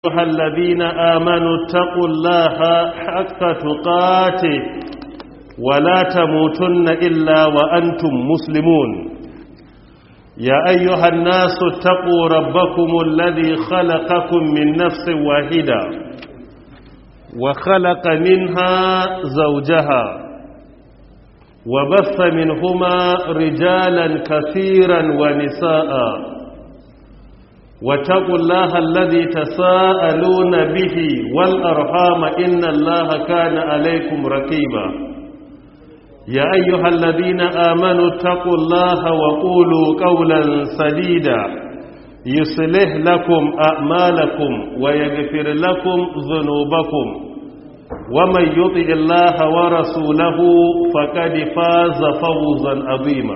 أيها الذين آمنوا اتقوا الله حق تقاته ولا تموتن إلا وأنتم مسلمون يا أيها الناس اتقوا ربكم الذي خلقكم من نفس واحدة وخلق منها زوجها وبث منهما رجالا كثيرا ونساء واتقوا الله الذي تساءلون به والأرحام إن الله كان عليكم رقيبا يا أيها الذين آمنوا اتقوا الله وقولوا قولا سديدا يصلح لكم أعمالكم ويغفر لكم ذنوبكم ومن يطع الله ورسوله فقد فاز فوزا عظيما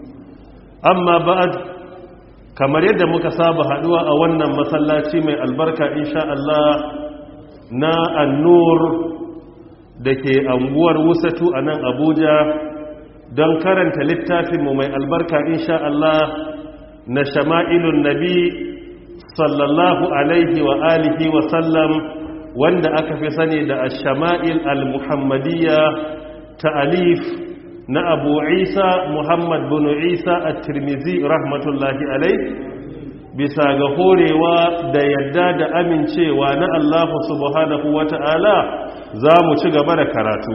أما بعد kamar yadda muka saba haduwa a wannan masallaci mai albarka insha Allah na annur da ke anguwar wusatu a nan abuja don karanta littafinmu mai albarka insha Allah na shama'ilun nabi sallallahu alaihi wa alihi wa sallam wanda aka fi sani da shama'il al-muhammadiyya ta alif na abu isa muhammad bin isa a tirmizi rahmatullahi alai bisa ga horewa da yadda da amincewa na allahu subhanahu wa ta'ala za mu ci gaba da karatu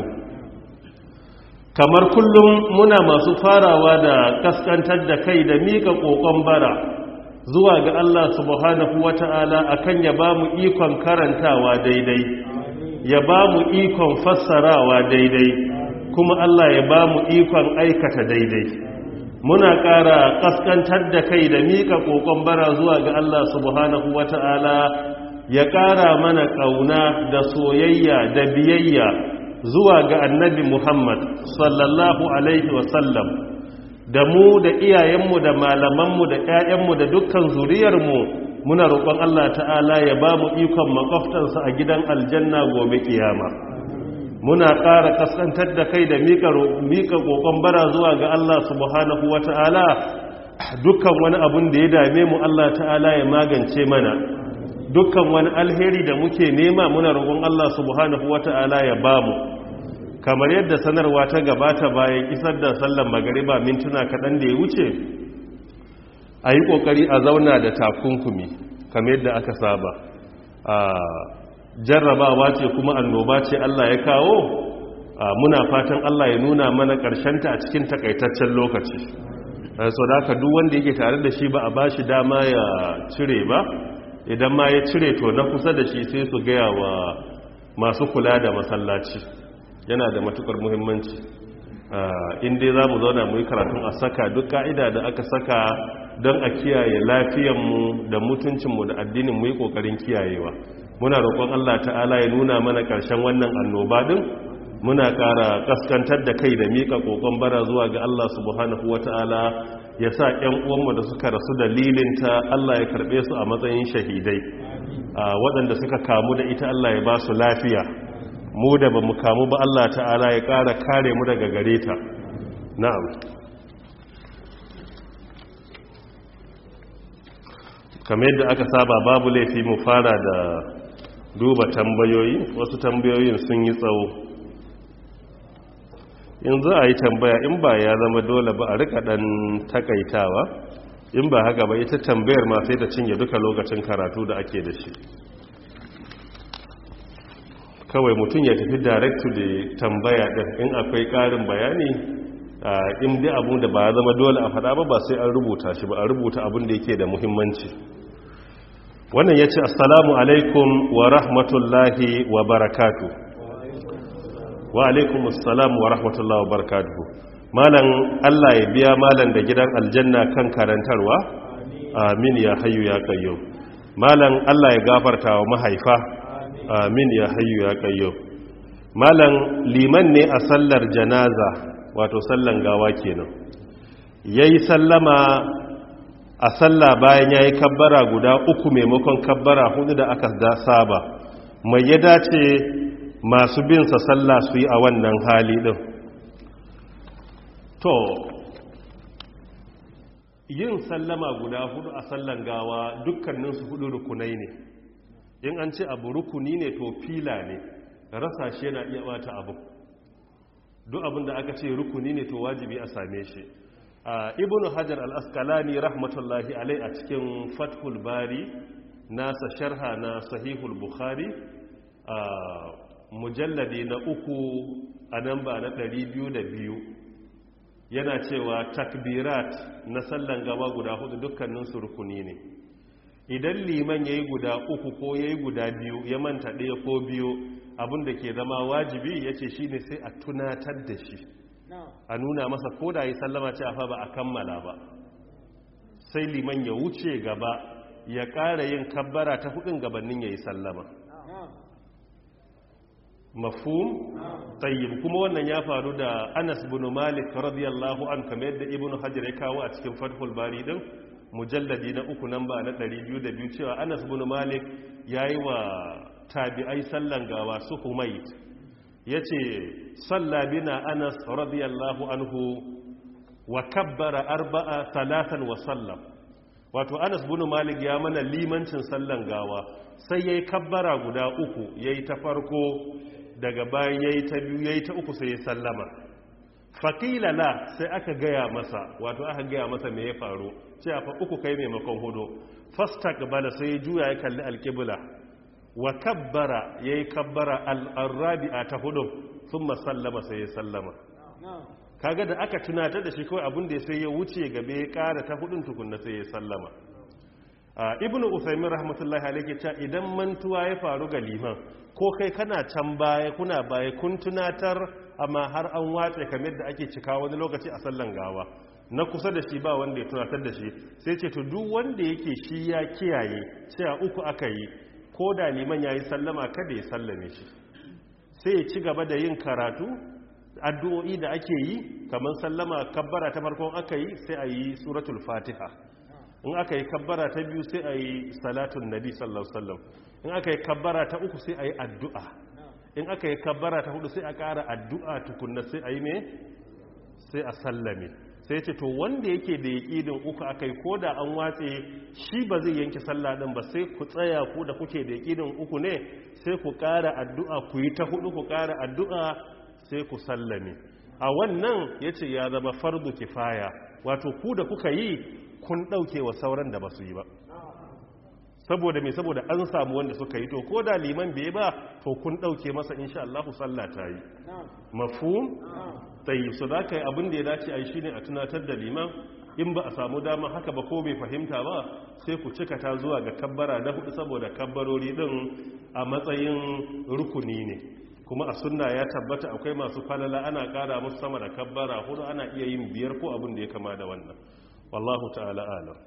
kamar kullum muna masu farawa da kaskantar da kai da mika kokon bara zuwa ga allah subhanahu wa ta'ala akan ya ba mu ikon karantawa daidai ya ba mu ikon fassarawa daidai kuma Allah ya ba mu ikon aikata daidai muna ƙara ƙaskantar da kai da miƙa ƙoƙon bara zuwa ga Allah subhanahu wata'ala ya ƙara mana ƙauna da soyayya da biyayya zuwa ga annabi Muhammad sallallahu alaihi wasallam da mu da iyayenmu da malamanmu da ƴaƴanmu da dukkan zuriyarmu muna roƙon Allah ta'ala ya ba mu ikon makwaftansa a gidan aljanna gobe kiyama muna ƙara kaskantar da kai da miƙa ƙoƙon bara zuwa ga Allah subhanahu wa ta'ala dukkan wani abun da ya dame mu Allah ta'ala ya magance mana dukkan wani alheri da muke nema muna roƙon Allah subhanahu wa ta'ala ya ba mu kamar yadda sanarwa ta gabata bayan isar da sallan magariba mintuna kaɗan da ya wuce a yi ƙoƙari a zauna da takunkumi kamar yadda aka saba jarrabawa ce kuma annoba ce Allah ya kawo muna fatan Allah ya nuna mana ta a cikin takaitaccen lokaci so da haka duk wanda yake tare da shi ba a bashi dama ya cire ba idan ma ya cire to na kusa da shi sai su gaya wa masu kula da masallaci yana da matukar muhimmanci in dai za mu zauna mu yi karatun a saka duk ka'ida da aka saka don a kiyaye lafiyanmu da mutuncinmu da addinin mu yi ƙoƙarin kiyayewa muna roƙon Allah ta'ala ya nuna mana ƙarshen wannan annoba din muna ƙara ƙaskantar da kai da miƙa ƙoƙon bara zuwa ga Allah subhanahu wata'ala ya sa ƴan uwanmu da suka rasu dalilinta Allah ya karɓe su a matsayin shahidai waɗanda suka kamu da ita Allah ya ba su lafiya mu da ba mu kamu ba Allah ta'ala ya ƙara kare mu daga gare ta na'am kamar yadda aka saba babu laifi mu fara da duba tambayoyi wasu tambayoyin sun yi tsawo in za a yi tambaya in ba ya zama dole ba a rika dan takaitawa in ba haka ba ita tambayar ma sai ta cinye duka lokacin karatu da ake da shi kawai mutum ya tafi direct to the tambaya din in akwai karin bayani in dai abu da ba ya zama dole a faɗa ba ba sai an rubuta shi ba a rubuta abin da yake da muhimmanci wannan ya ce assalamu alaikum wa rahmatullahi wa barakatu wa alaikum assalamu wa rahmatullahi wa barakatu malan Allah ya biya malan da gidan aljanna kan karantarwa amin ya hayu ya kayyo malan Allah ya gafarta wa mahaifa amin ya hayu ya kayyo malan liman ne a sallar janaza wato sallan gawa kenan yayi sallama a sallah bayan ya yi kabbara guda uku maimakon kabbara hudu da aka da saba mai ya dace masu binsa sallah su yi a wannan hali ɗin to yin sallama guda hudu a sallan gawa dukkaninsu hudu rukunai ne in an ce abu rukuni ne to fila ne rasa shi yana iya bata abu duk abin da aka ce rukuni ne to wajibi a same shi ibnu hajar al-asqalani rahmatullahi alai a cikin fathul bari nasa sharha na sahihul bukhari mujalladi na uku a nan ba na 202 yana cewa takbirat na sallan gaba guda hudu dukkaninsu rukuni ne idan liman ya yi guda uku ko ya yi guda biyu ya manta ɗaya ko biyu abinda ke zama wajibi ya ce shi ne sai a tunatar da shi a nuna masa ko da yi sallama ce a fa ba a kammala ba sai liman ya wuce gaba ya ƙara yin kabbara ta hudun gabanin ya yi sallama mafhum tayyib kuma wannan ya faru da Anas bin Malik radiyallahu an kamar yadda Ibn Hajar ya kawo a cikin Fathul Bari din mujalladi na uku namba na 202 cewa Anas bin Malik yayi wa tabi'ai sallan gawa su Humayt yace salla bina Anas radiyallahu anhu wa kabbara arba'a salatan wa sallam wato Anas bin Malik ya mana limancin sallan gawa sai yayi kabbara guda uku yayi ta farko daga bayan yayi ta biyu yayi ta uku sai ya sallama faqila la sai aka gaya masa wato aka gaya masa me ya faru cewa fa uku kai maimakon hudu fastaqbala sai ya juya ya kalli alqibla wa kabbara yayi kabbara al-rabi'a ta hudu thumma sallama sai ya sallama kaga da aka tunatar da shi kawai abin da sai ya wuce gabe ya kara ta hudun tukunna sai ya sallama ibnu usaymin rahmatullahi alayhi cewa idan mantuwa ya faru ga liman ko kai kana can baya kuna baya kun tunatar amma har an watse kamar da ake cika wani lokaci a sallan gawa na kusa da shi ba wanda ya tunatar da shi sai ce to duk wanda yake shi ya kiyaye cewa uku aka yi ko da liman yayi sallama kada ya sallame shi sai ya ci gaba da yin karatu addu'o'i da ake yi kamar sallama kabbara ta farkon aka yi sai a yi suratul fatiha in aka yi kabbara ta biyu sai a yi salatun nabi sallallahu sallam in aka yi kabbara ta uku sai a yi addu'a in aka yi kabbara ta hudu sai a ƙara addu'a tukunna sai a yi me sai a sallame sai ce to wanda yake da yaƙidin uku aka yi ko da an watse shi ba zai yanke sallah ɗin ba sai ku tsaya ku da kuke da yaƙidin uku ne sai ku ƙara addu'a ku yi ta hudu ku ƙara addu'a sai ku sallame a wannan ya ce ya zama fardu kifaya wato ku da kuka yi kun ɗauke wa sauran da ba su yi ba saboda mai saboda an samu wanda suka yi to ko da liman bai ba to kun ɗauke masa insha Allah sallah ta yi mafhum tayi so da kai abin da ya dace a yi shine a tunatar da liman in ba a samu dama haka ba ko bai fahimta ba sai ku cika ta zuwa ga kabbara na hudu saboda kabbarori din a matsayin rukuni ne kuma a sunna ya tabbata akwai masu falala ana kara musu sama da kabbara hudu ana iya yin biyar ko abin da ya kama da wannan wallahu ta'ala alam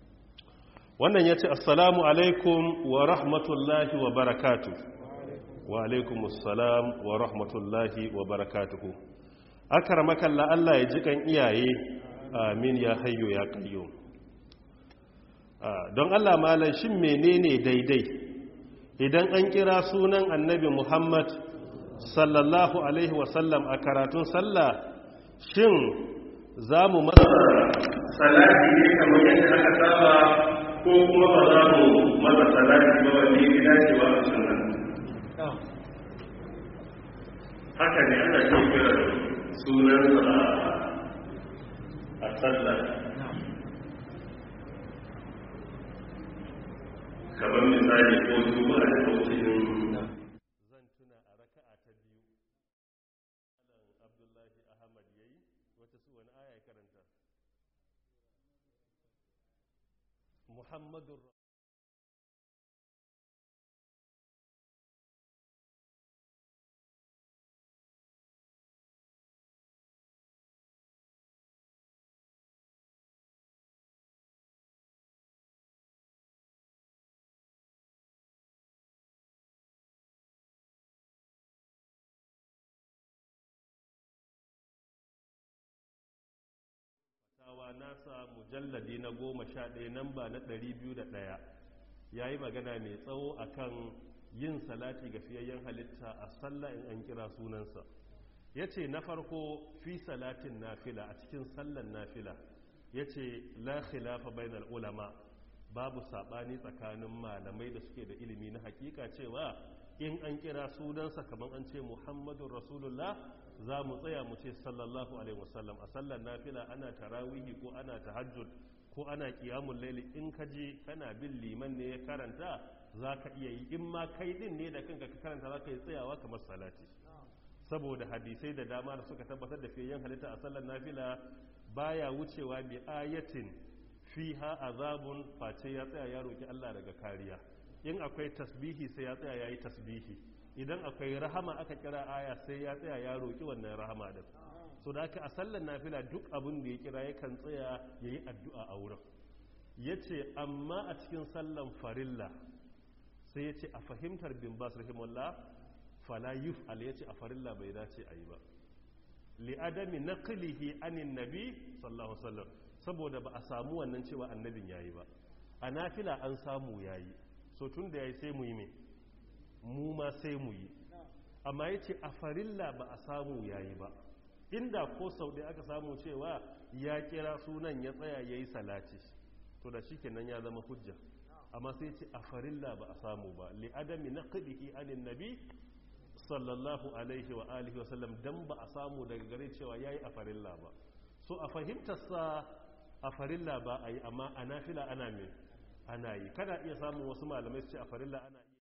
wannan ya ce assalamu alaikum wa rahmatullahi wa barakatu wa alaikum assalam wa rahmatullahi wa barakatuhu akar makalla Allah ya ji kan iyaye amin ya hayyo ya kayyo don Allah malam shin menene daidai idan an kira sunan annabi Muhammad sallallahu alaihi wasallam a karatun sallah shin za mu masa salati ne kamar yadda aka saba ko kuma ba za mu masa salati ba wanda ya dacewa a sunna haka ne ana ce kira sunansa a sallah kamar misali ko juma'a da lokacin zan tuna a raka'a ta biyu malam abdullahi ahmad yayi wata su wani aya ya karanta muhammadur fatawa nasa mujalladi na goma sha ɗaya namba na ɗari biyu da ɗaya ya yi magana mai tsawo akan yin salati ga fiyayyen halitta a sallah in an kira sunansa ya ce na farko fi salatin nafila a cikin sallan nafila ya ce la khilafa bainal ulama babu sabani tsakanin malamai da suke da ilimi na hakika cewa in an kira sunansa kamar an ce muhammadun rasulullah za mu tsaya mu ce sallallahu alaihi wasallam a sallar nafila ana tarawihi ko ana tahajjud ko ana kiyamun laili in ka je kana bin liman ne ya karanta za ka iya yi in ma kai din ne da kanka ka karanta za ka yi tsayawa kamar salati saboda hadisai da dama da suka tabbatar da fiye halitta a sallar nafila baya wucewa bi ayatin fiha azabun face ya tsaya ya roki Allah daga kariya in akwai tasbihi sai ya tsaya yayi tasbihi idan akwai rahama aka kira aya sai ya tsaya ya roki wannan rahama din so da aka a sallar nafila duk abin da ya kira yakan tsaya yayi addu'a a wurin yace amma a cikin sallan farilla sai yace a fahimtar bin bas rahimahullah fala yuf'al yace a farilla bai dace ayi ba li'adami naqlihi anin nabi sallallahu alaihi wasallam saboda ba a samu wannan cewa annabin yayi ba a nafila an samu yayi so tun da yayi sai mu yi me mu ma sai mu yi amma yace a farilla ba a samu yayi ba inda ko sau ɗaya aka samu cewa ya kira sunan ya tsaya yayi salati to da shikenan ya zama hujja amma sai ce a farilla ba a samu ba li'adami naqlihi anin nabi sallallahu alaihi wa alihi wasallam dan ba a samu daga gare cewa yayi a farilla ba so a fahimtarsa a farilla ba a yi amma a nafila ana me ana yi kada iya samun wasu malamai su ce a farilla ana yi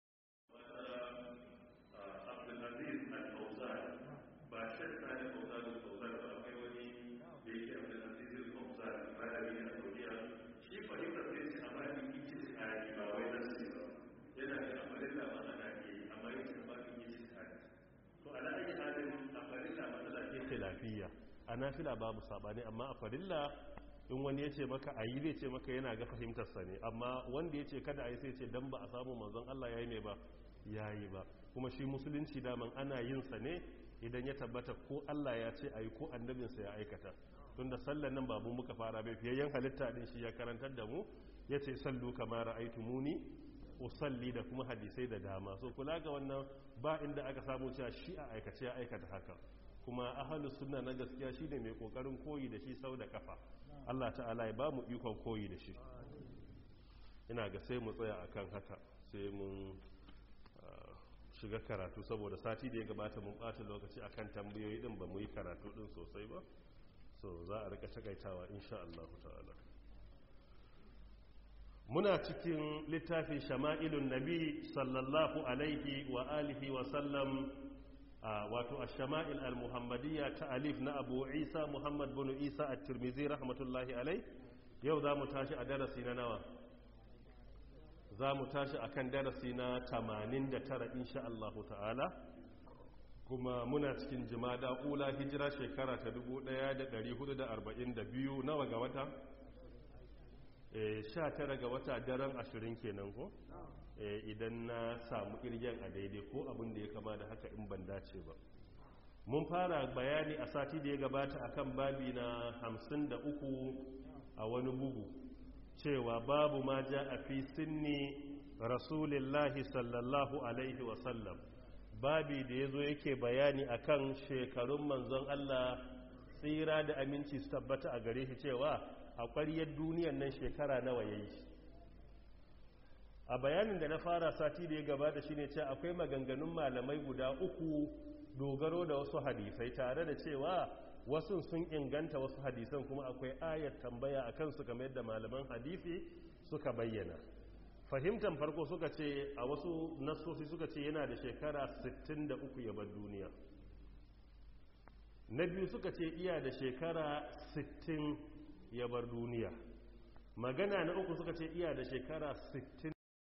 abdulaziz al-fauzan ba shakka ne fauzan al-fauzan ba akwai wani da yake abdulaziz al-fauzan malami a saudiya shi fahimtar sai ce a bani ikin tsari ba wai nasi ba yana da a farilla ba ana yi amma yake ba to ala ayi halin a farilla matsala ce khilafiyya a nafila babu sabani amma a farilla in wani ya ce maka ayi zai ce maka yana ga fahimtarsa ne amma wanda ya ce kada a yi sai ce dan ba a samu manzon Allah ya yi mai ba ya yi ba kuma shi musulunci daman ana yin sa ne idan ya tabbata ko Allah ya ce ayi ko annabinsa ya aikata tunda sallan nan babu muka fara bai fiyayyen halitta din shi ya karantar da mu ya ce sallu kama ra'aytumuni usalli da kuma hadisai da dama so kula ga wannan ba inda aka samu cewa shi a aikace ya aikata haka kuma ahalus sunna na gaskiya shine mai kokarin koyi da shi sau da kafa Allah ta'ala ya ba mu ikon koyi da shi ina ga sai mu tsaya akan haka sai mun shiga karatu saboda sati da ya gabata mun bata lokaci akan tambayoyi din ba mu yi karatu din sosai ba so za a rika takaitawa insha Allah ta'ala muna cikin littafin shama'ilun nabi sallallahu alaihi wa alihi wa sallam wato a shama'il al-muhammadiyya ta alif na abu isa muhammad bin isa a tirmizi rahmatullahi alai yau za mu tashi a darasi na nawa za mu tashi a kan darasi na 89 insha Allah ta'ala kuma muna cikin jimada ula hijira shekara ta 1442 nawa ga wata? sha tara ga wata daren ashirin kenan ko idan na samu kirgen a daidai ko abin da ya kama da haka in ban dace ba mun fara bayani a sati da ya gabata akan babi na hamsin da uku a wani bugu cewa babu ma ja a fi sinni rasulillahi sallallahu alaihi wasallam babi da ya zo yake bayani akan shekarun manzon Allah tsira da aminci su tabbata a gare shi cewa a ƙwariyar duniyan nan shekara nawa ya yi a bayanin da na fara sati da ya gabata shi ne ce akwai maganganun malamai guda uku dogaro da wasu hadisai tare da cewa wasu sun inganta wasu hadisan kuma akwai ayat tambaya a kansu kamar yadda malaman hadisi suka bayyana fahimtar farko suka ce a wasu nassosi suka ce yana da shekara 63 ya bar duniya na biyu suka ce iya da shekara 60 ya bar duniya magana na uku suka ce iya da shekara 60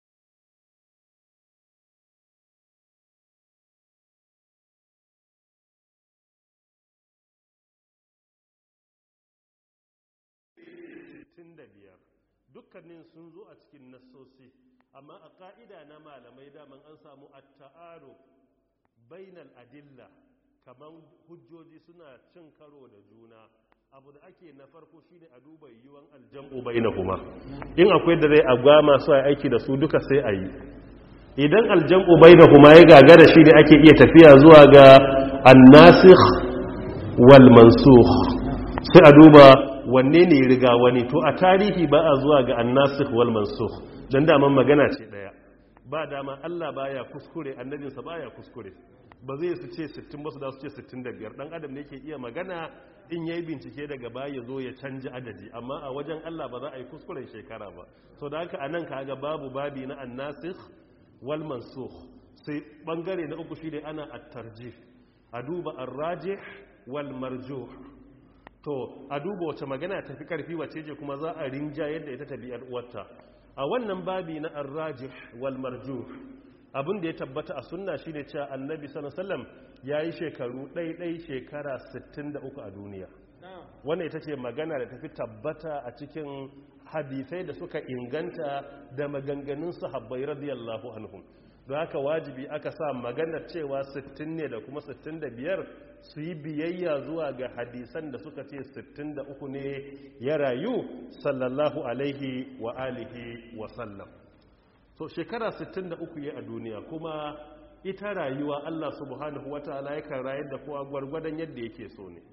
biyar dukkanin sun zo a cikin nassosi amma a ka'ida na malamai daman an samu at-ta'aruf bainal adilla kaman hujjoji suna cin karo da juna abu da ake na farko shine a duba yiwuwan aljam'u bainahuma in akwai da zai agwa masu aiki da su duka sai a yi idan aljam'u bainahuma ya gagara shi ne ake iya tafiya zuwa ga annasikh wal mansukh sai a duba wanne ne riga wani to a tarihi ba a zuwa ga annasikh wal mansukh dan daman magana ce daya ba dama Allah baya kuskure annabinsa baya kuskure ba zai su ce 60 ba su da su ce 65 dan adam ne ke iya magana in yayi bincike daga baya zo ya canja adadi amma a wajen Allah ba za a yi kuskuren shekara ba so da haka anan kaga babu babi na annasikh wal mansukh sai bangare na uku shine ana at-tarjih a duba ar-rajih wal marjuh to a duba wace magana tafi karfi wace je kuma za a rinja yadda ita tabi'ar uwarta a wannan babi na ar-rajih wal marjuh abin da ya tabbata a sunna shine cewa annabi sallallahu alaihi wasallam yayi shekaru ɗaiɗai shekara 63 a duniya wannan ita ce magana da tafi tabbata a cikin hadisai da suka inganta da maganganun sahabbai radiyallahu anhum don haka wajibi aka sa maganar cewa 60 ne da kuma 65 su yi biyayya zuwa ga hadisan da suka ce 63 ne ya rayu sallallahu alaihi wa alihi wa sallam so shekara 63 ya a duniya kuma ita rayuwa Allah subhanahu wataala yakan rayar da kowa gwargwadon yadda yake so ne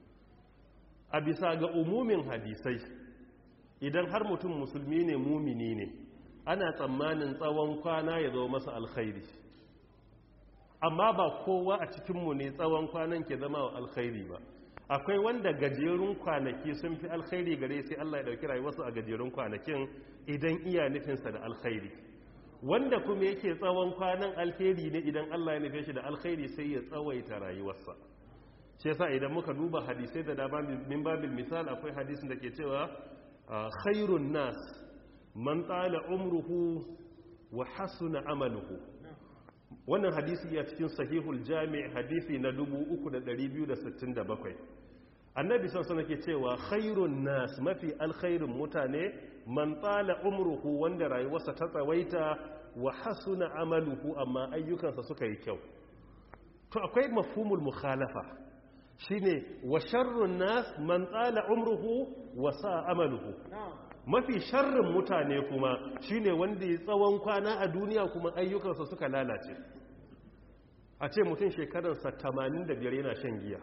a bisa ga umumin hadisai idan har mutum musulmi ne mumini ne ana tsammanin tsawon kwana ya zo masa alkhairi amma ba kowa a cikinmu ne tsawon kwanan ke zama wa alkhairi ba akwai wanda gajerun kwanaki sun fi alkhairi gare sai Allah ya dauki rayuwarsu a gajerun kwanakin idan iya nufinsa da alkhairi wanda kuma yake tsawon kwanan alkhairi ne idan Allah ya nufe shi da alkhairi sai ya tsawaita rayuwarsa shi yasa idan muka duba hadisai da dama min babil misal akwai hadisin da ke cewa khairun nas man tsala umruhu wa hasuna amaluhu wannan hadisi ya cikin sahihul jami' hadisi na 3267 annabi sansa nake cewa khairun nas mafi alkhairun mutane man tsala umruhu wanda rayuwarsa ta tsawaita wa hasuna amaluhu amma ayyukansa suka yi kyau to akwai mafhumul mukhalafa shine wa sharrun nas man tsala umruhu wa sa amaluhu mafi sharrin mutane kuma shine wanda ya tsawon kwana a duniya kuma ayyukansa suka lalace a ce mutum shekararsa 85 yana shan giya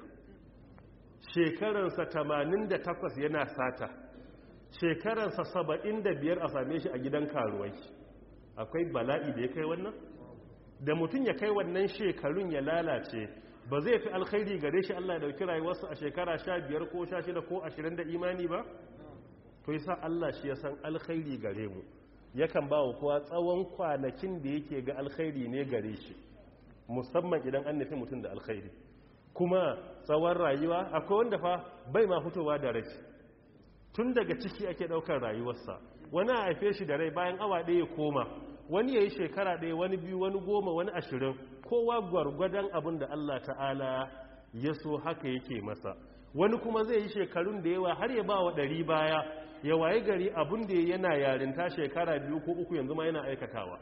shekararsa 88 yana sata shekararsa 75 a same shi a gidan karuwai akwai bala'i da ya kai wannan da mutum ya kai wannan shekarun ya lalace ba zai fi alkhairi gare shi Allah ya dauki rayuwarsa a shekara 15 ko 16 ko 20 da imani ba to yasa Allah shi ya san alkhairi gare mu yakan ba wa kowa tsawon kwanakin da yake ga alkhairi ne gare shi musamman idan an nufi mutum da alkhairi kuma tsawon rayuwa akwai wanda fa bai ma fitowa da rai tun daga ciki ake daukar rayuwarsa wani a haife shi da rai bayan awa ɗaya koma wani ya yi shekara ɗaya wani biyu wani goma wani ashirin kowa gwargwadon abin da Allah ta'ala ya so haka yake masa wani kuma zai yi shekarun da yawa har ya ba wa ɗari baya ya waye gari abin da yana yarinta shekara biyu ko uku yanzu ma yana aikatawa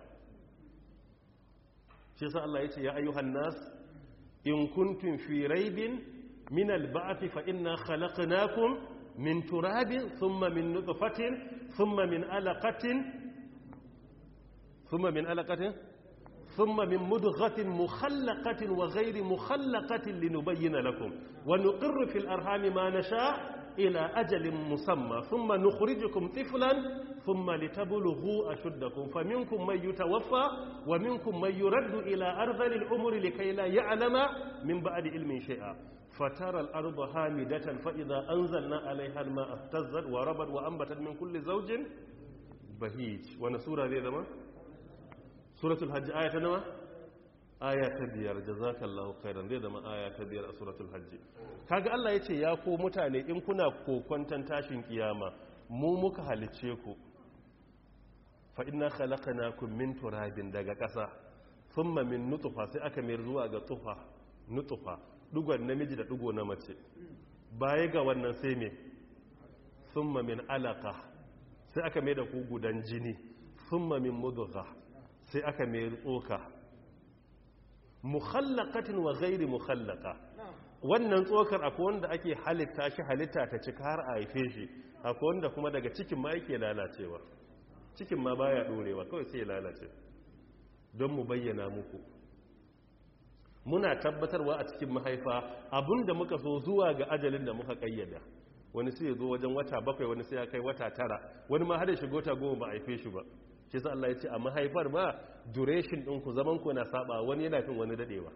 shi sa Allah ya ce ya ayyuhan nas in kuntum fi raibin min al-ba'th fa inna khalaqnakum min turabin thumma min nutfatin thumma min alaqatin thumma min alaqatin thumma min mudghatin mukhallaqatin wa ghayri mukhallaqatin linubayyana lakum wa nuqirru fil arhami ma nasha' إلى أجل مسمى ثم نخرجكم طفلا ثم لتبلغوا أشدكم فمنكم من يتوفى ومنكم من يرد إلى أرذل العمر لكي لا يعلم من بعد علم شيئا فترى الأرض هامدة فإذا أنزلنا عليها الماء اهتزت وربت وأنبتت من كل زوج بهيج ونسورة ذي ذما سورة الحج آية نما aya ta biyar jazakallahu khairan zai zama aya ta biyar a suratul hajji kaga Allah yace ya ko mutane in kuna kokwantan tashin kiyama mu muka halice ku fa inna khalaqnakum min turabin daga ƙasa thumma min nutfa sai aka mayar zuwa ga tufa nutfa dugon namiji da dugo na mace baya ga wannan sai me thumma min alaqa sai aka mai da ku gudan jini thumma min mudgha sai aka mayar tsoka mukhallaqatin wa ghairi mukhallaqa wannan tsokar akwai wanda ake halitta shi halitta ta cika har a haife shi akwai wanda kuma daga cikin ma yake lalacewa cikin ma baya dorewa kawai sai ya lalace don mu bayyana muku muna tabbatarwa a cikin mahaifa abinda muka so zuwa ga ajalin da muka kayyada wani sai ya zo wajen wata bakwai wani sai ya kai wata tara wani ma hada shigo ta goma ba a haife shi ba shi sa Allah ya ce a mahaifar ma duration ɗin ku zaman ku na saba wani yana fin wani dadewa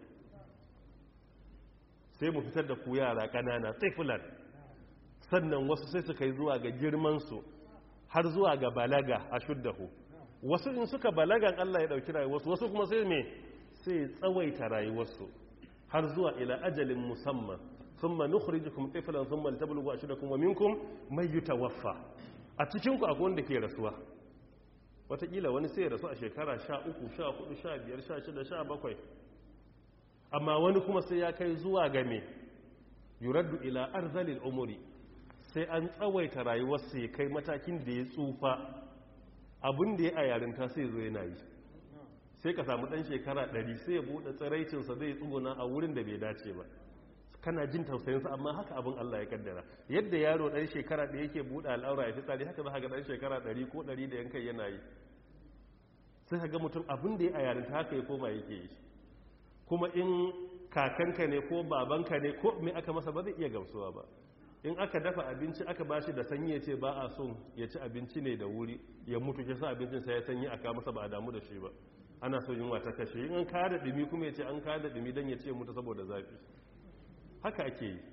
sai mu fitar da ku yara ƙanana tsifilan sannan wasu sai su kai zuwa ga girman su har zuwa ga balaga a shuddahu wasu in suka balagan Allah ya dauki rayuwarsu wasu kuma sai me sai tsawaita rayuwarsu har zuwa ila ajalin musamman thumma nukhrijukum tiflan thumma litablughu ashdakum wa minkum may yutawaffa a cikin ku akwai wanda ke rasuwa watakila wani sai ya rasu a shekara 13 14 15 16 17 amma wani kuma sai ya kai zuwa ga me yuraddu ila arzalil umuri sai an tsawaita rayuwarsa ya kai matakin da ya tsufa abin da ya a yarinta sai zo yana yi sai ka samu dan shekara 100 sai ya bude tsiraicinsa zai tsuguna a wurin da bai dace ba kana jin tausayinsa amma haka abin Allah ya kaddara yadda yaro dan shekara da yake bude al'aura ya fi tsari haka za ka ga dan shekara 100 ko 100 da yankai yana yi sai ka ga mutum abin da ya a yarinta haka ya koma yake yi kuma in kakanka ne ko babanka ne ko me aka masa ba zai iya gamsuwa ba in aka dafa abinci aka bashi da sanyi ya ce ba a son ya ci abinci ne da wuri ya mutu ke sa abincin sai ya sanyi aka masa ba a damu da shi ba ana so yunwa ta kashe in an kada dumi kuma ya ce an kada dumi don ya ce mutu saboda zafi haka ake yi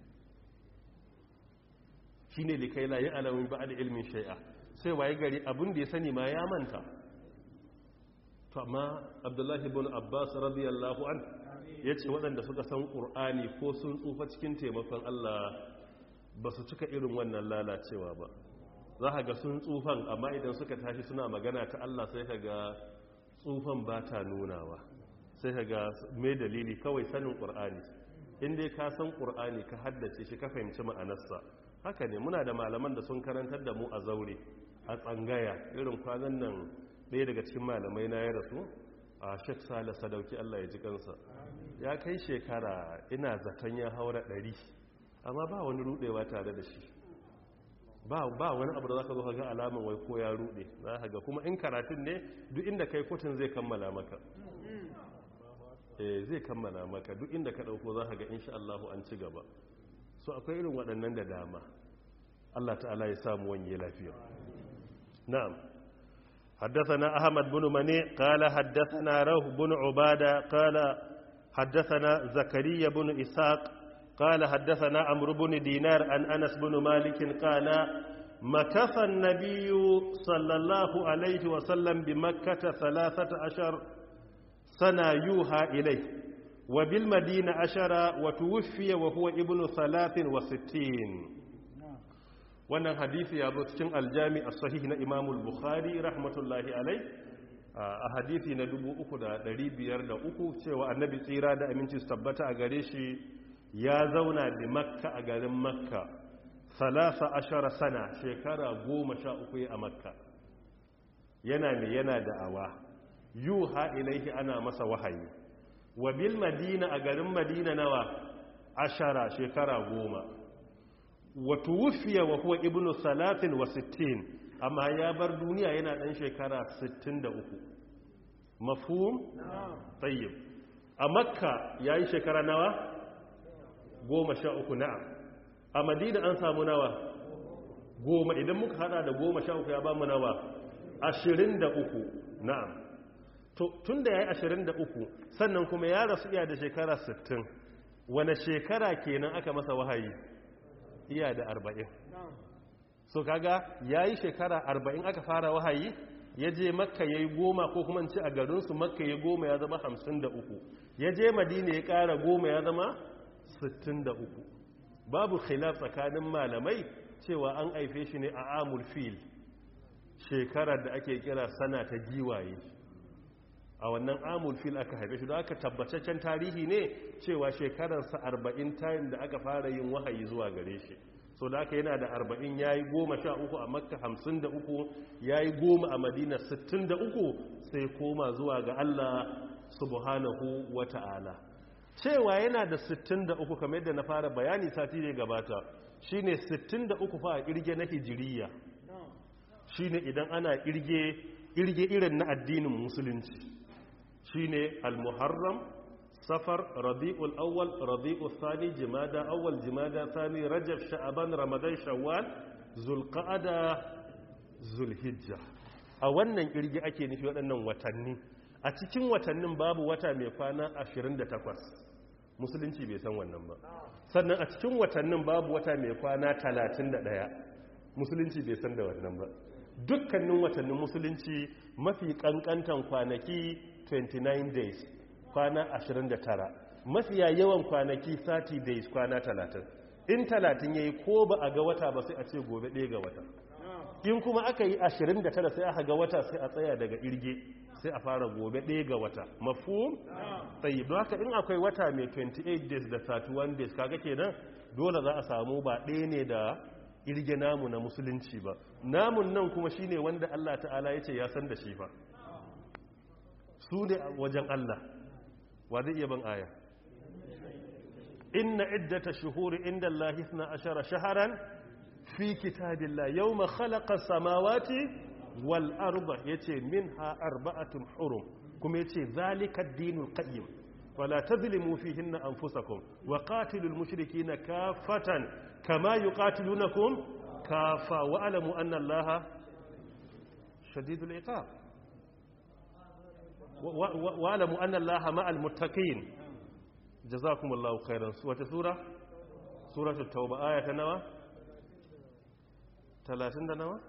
shi ne likai la yi alamun ba da ilmin shai'a sai waye gari abin da ya sani ma ya manta to amma abdullahi bin abbas radiyallahu an ya ce waɗanda suka san ƙur'ani ko sun tsufa cikin taimakon allah ba su cika irin wannan lalacewa ba za ka ga sun tsufan amma idan suka tashi suna magana ta Allah sai ka ga tsufan ba ta nunawa sai ka ga mai dalili kawai sanin ƙur'ani inda ka san ƙur'ani ka haddace shi ka fahimci ma'anarsa haka ne muna da malaman da sun karantar da mu a zaure a tsangaya irin kwanan nan ɗaya daga cikin malamai na ya rasu a shek sale sadauki Allah ya ji kansa ya kai shekara ina zaton ya haura ɗari amma ba wani rudewa tare da shi ba wani abu da za ka zo ga alaman wai ko ya rude za ka ga kuma in karatun ne duk inda kai kotun zai kammala maka eh zai kammala maka duk inda ka dauko za ka ga insha Allah an ci gaba so akwai irin waɗannan da dama Allah ta'ala ya samu wanye lafiya na'am حدثنا أحمد بن مني قال حدثنا روح بن عبادة قال حدثنا زكريا بن إسحاق قال حدثنا عمرو بن دينار عن أنس بن مالك قال مكث النبي صلى الله عليه وسلم بمكة ثلاثة عشر سنة يوحى إليه وبالمدينة عشر وتوفي وهو ابن ثلاث وستين wannan hadisi ya zo cikin aljami a sahih na imamul bukhari rahmatullahi alai a hadisi na 3,503 cewa annabi tsira da aminci su tabbata a gare shi ya zauna da makka a garin makka salasa ashara sana shekara goma sha uku a makka yana ne yana da'awa yuha ilaihi ana masa wahayi wa bil madina a garin madina nawa ashara shekara goma wa tuwfiya wa huwa ibnu salatin wa sittin amma ya bar duniya yana dan shekara 63 mafhum tayyib a makka yayi shekara nawa goma sha uku na'am a madina an samu nawa goma idan muka hada da goma sha uku ya ba mu nawa ashirin da uku na'am tun da ya yi ashirin da uku sannan kuma ya rasu iya da shekara sittin wane shekara kenan aka masa wahayi iya da arba'in so kaga ya yi shekara arba'in aka fara wahayi ya je makka ya yi goma ko kuma ci a garinsu makka ya goma ya zama hamsin da uku ya je madina ya kara goma ya zama 63 babu khilaf tsakanin malamai cewa an aife shi ne a amul fil shekarar da ake kira sana ta giwaye a wannan amul fil aka haife shi da aka tabbataccen tarihi ne cewa shekararsa 40 time da aka fara yin wahayi zuwa gare shi so da aka yana da 40 ya yi goma sha uku a makka 53 ya yi goma a madina 63 sai koma zuwa ga allah subhanahu wa ta'ala cewa yana da 63 kamar yadda na fara bayani sati da gabata shine 63 fa a kirge na hijiriya shine idan ana kirge kirge irin na addinin musulunci shine al-muharram safar rabi'ul awwal rabi'ul thani jimada awwal jimada thani rajab sha'aban ramadan shawwal zulqa'ada zulhijja a wannan kirgi ake nufi waɗannan watanni a cikin watannin babu wata mai kwana 28 musulunci bai san wannan ba sannan a cikin watannin babu wata mai kwana 31 musulunci bai san da wannan ba dukkanin watannin musulunci mafi kankantan kwanaki 29 days kwana 29 mafiya yawan kwanaki 30 days kwana 30 in 30 yayi ko ba a ga wata ba sai a ce gobe ɗaya ga wata in kuma aka yi 29 sai aka ga wata sai a tsaya daga irge sai a fara gobe ɗaya ga wata mafhum tsayi don haka in akwai wata mai 28 days da 31 days kaga kenan dole za a samu ba ɗaya ne da irge namu na musulunci ba namun nan kuma shine wanda Allah ta'ala ya ce ya san da shi fa su ne wajen Allah wa zai iya ban aya inna iddata shuhuri inda Allah na ashara shaharan fi kitabillah yawma khalaqa samawati wal arda yace minha arba'atun hurum kuma yace zalika ad-dinul qayyim wala tadhlimu fihinna anfusakum wa qatilul mushrikeena kaffatan kama yuqatilunakum kaffa wa alamu anna allaha shadidul iqab wa alamu anna allaha ma'al muttaqin jazakumullahu khairan wata sura suratul tauba aya ta nawa 30 da nawa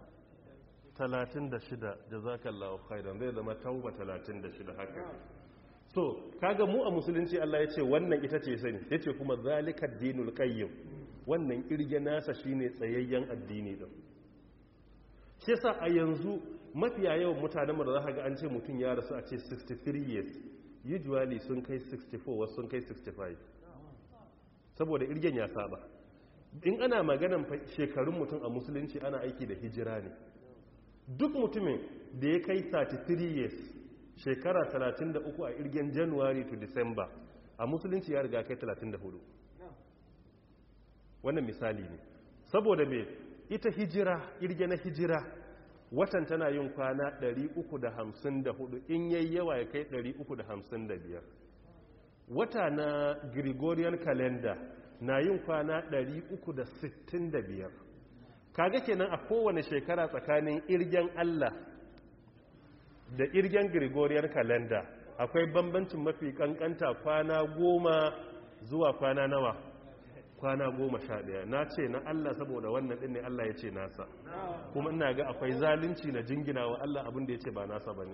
36 jazakallahu khairan zai zama tauba 36 haka so kaga mu a musulunci Allah ya ce wannan ita ce sani ya ce kuma zalikar dinul qayyim wannan kirge nasa shine tsayayyen addini din shi yasa a yanzu mafiya yawan mutanen mu da za ga an ce mutum ya rasu a ce 63 years usually sun kai 64 wasu sun kai 65 saboda irgen ya saba in ana maganan shekarun mutum a musulunci ana aiki da hijira ne duk mutumin da ya kai 33 years shekara 33 a irgen january to december a musulunci ya riga kai 34 wannan misali ne saboda me ita hijira irge na hijira watan tana yin kwana 354 in yayi yawa ya kai 355 wata na gregorian calendar na yin kwana 365 kaga kenan a kowane shekara tsakanin irgen allah da irgen gregorian calendar akwai bambancin mafi kankanta kwana goma zuwa kwana nawa kwana goma sha ɗaya na ce na Allah saboda wannan ɗin ne Allah ya ce nasa kuma ina ga akwai zalunci na jingina wa Allah abin da ya ce ba nasa ba ne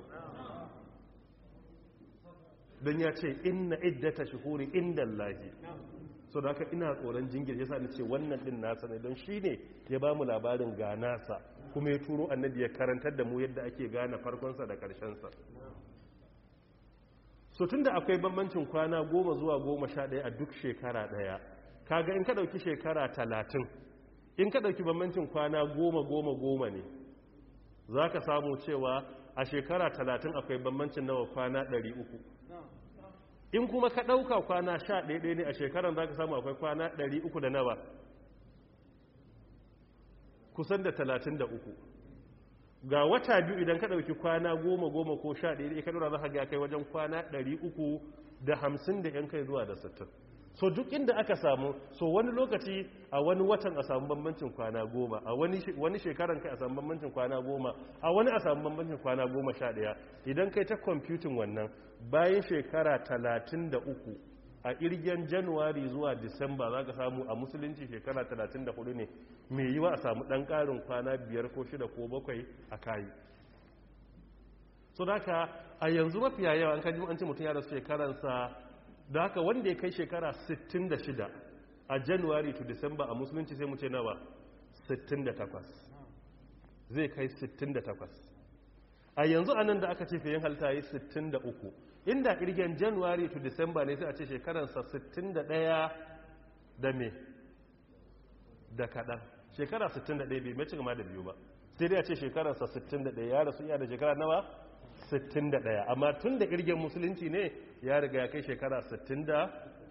don ya ce inna iddata shuhuri inda Allahi so da haka ina tsoron jingir ya sa ni ce wannan ɗin nasa ne don shi ne ya ba mu labarin ga nasa kuma ya turo annabi ya karantar da mu yadda ake gane farkonsa da ƙarshensa so tun da akwai bambancin kwana goma zuwa goma sha ɗaya a duk shekara ɗaya kaga in ka ɗauki shekara talatin in ka ɗauki bambancin kwana goma goma goma ne za ka samu cewa a shekara talatin akwai bambancin nawa kwana ɗari uku in kuma ka ɗauka kwana sha ɗaya ne a shekaran za ka samu akwai kwana ɗari uku da nawa kusan da talatin da uku ga wata biyu idan ka ɗauki kwana goma goma ko sha ɗaya ka ɗora za ka ga kai wajen kwana ɗari uku da hamsin da ‘yan kai zuwa da sittin so duk inda aka samu so wani lokaci a wani watan a samu bambancin kwana goma a wani shekaran kai a samu bambancin kwana goma a wani a samu bambancin kwana goma sha ɗaya idan kai ta kwamfutin wannan bayan shekara talatin da uku a irgen januwari zuwa disamba za ka samu a musulunci shekara 34 ne mai yiwa a samu ɗan ƙarin kwana biyar ko shida ko bakwai a kayi so da haka a yanzu mafiya yawa an kaji an ce mutum ya rasu shekaransa da haka wanda ya kai shekara 66 a januwari to disamba a musulunci sai mu ce nawa 68 zai kai 68 a yanzu a nan da aka ce fiye halta yi 63 inda irgen january to december ne sai a ce shekaransa 61 da me da kaɗan shekara 61 bai mace gama da biyu ba sai dai a ce shekaransa 61 ya rasu iya da shekara nawa 61 amma tun da irgen musulunci ne ya riga ya kai shekara 63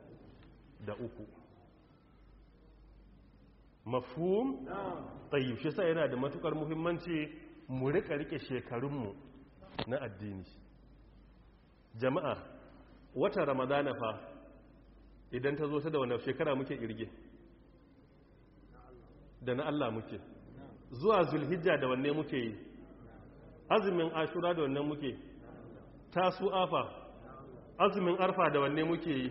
mafhum tsayi shi sa yana da matukar muhimmanci mu rika rike shekarunmu na addini jama'a wata ramadana fa idan ta zo ta da wani shekara muke kirge da na Allah muke zuwa zulhijja da wanne muke yi azumin ashura da wanne muke tasu afa azumin arfa da wanne muke yi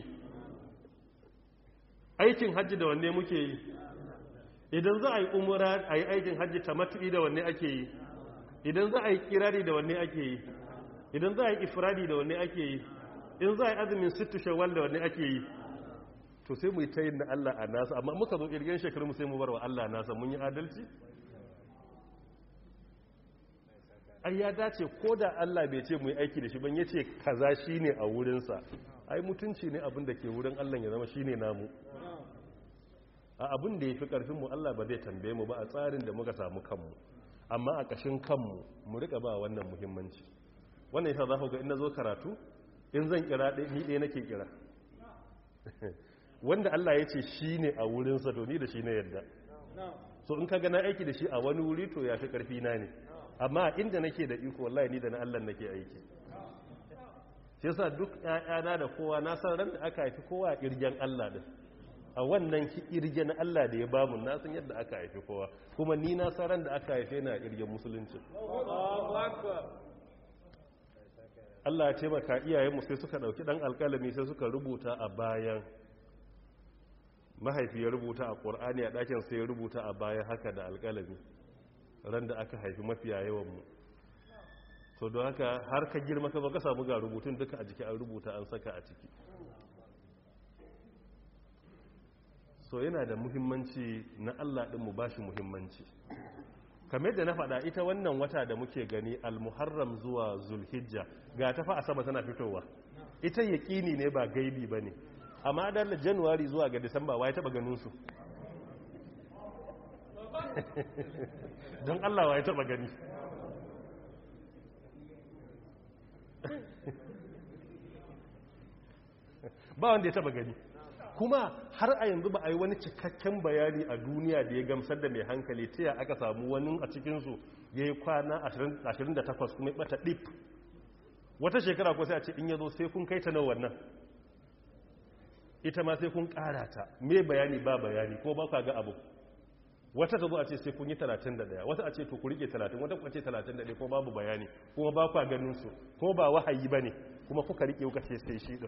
aikin hajji da wanne muke yi idan za a yi umura a yi aikin hajji tamattu'i da wanne ake yi idan za a yi kirari da wanne ake yi idan za a yi ifradi da wanne ake yi in za a yi azumin sittu shawwal da wanne ake yi to sai mu yi tayin na Allah a nasa amma muka zo kirgin shekaru mu sai mu bar wa Allah nasa mun yi adalci ai ya dace ko da Allah bai ce mu yi aiki da shi ban yace kaza shine a wurinsa ai mutunci ne abin da ke wurin Allah ya zama shine namu a abin da yafi karfin mu Allah ba zai tambaye mu ba a tsarin da muka samu kanmu amma a kashin kanmu mu rika ba wannan muhimmanci wannan yasa za ku ga in nazo karatu in zan kira ɗaya ni ɗaya nake kira wanda Allah ya ce shine a wurinsa to ni da shi ne yadda so in ka gana aiki da shi a wani wuri to ya fi karfi na ne amma inda nake da iko wallahi ni da na Allah nake aiki shi yasa duk ƴaƴana da kowa na san ran da aka haifi kowa a irgen Allah din a wannan irgen Allah da ya bamu na san yadda aka haifi kowa kuma ni na san ran da aka haife na irgen musulunci Allah ya taimaka iyayenmu sai suka dauki dan alƙalami sai suka rubuta a bayan mahaifi ya rubuta a ƙur'ani a ɗakin sai ya rubuta a bayan haka da alƙalami ran da aka haifi mafiya yawanmu so don haka har ka girma ka ka samu ga rubutun duka a jiki an rubuta an saka a ciki so yana da muhimmanci na Allah ɗinmu ba shi muhimmanci kamar yadda na faɗa ita wannan wata da muke gani almuharram zuwa zulhijja ga ta fa a sama tana fitowa ita yaƙini ne ba gaibi ba ne amma da januwari zuwa ga disamba wa ya taɓa ganinsu don Allah wa ya taba gani ba wanda ya taba gani kuma har a yanzu ba a yi wani cikakken bayani a duniya da ya gamsar da mai hankali ta ya aka samu wani a cikinsu ya yi kwana 28 kuma ya bata ɗif wata shekara ko sai a ce in yazo sai kun kai ta nan wannan ita ma sai kun ƙara ta me bayani ba bayani ko ba ka ga abu wata ta zo a ce sai kun yi 31 wata a ce to ku rike 30 wata ku ce 31 ko babu bayani kuma ba ku ganin su ko ba wahayi bane kuma kuka rike kuka ce sai shi din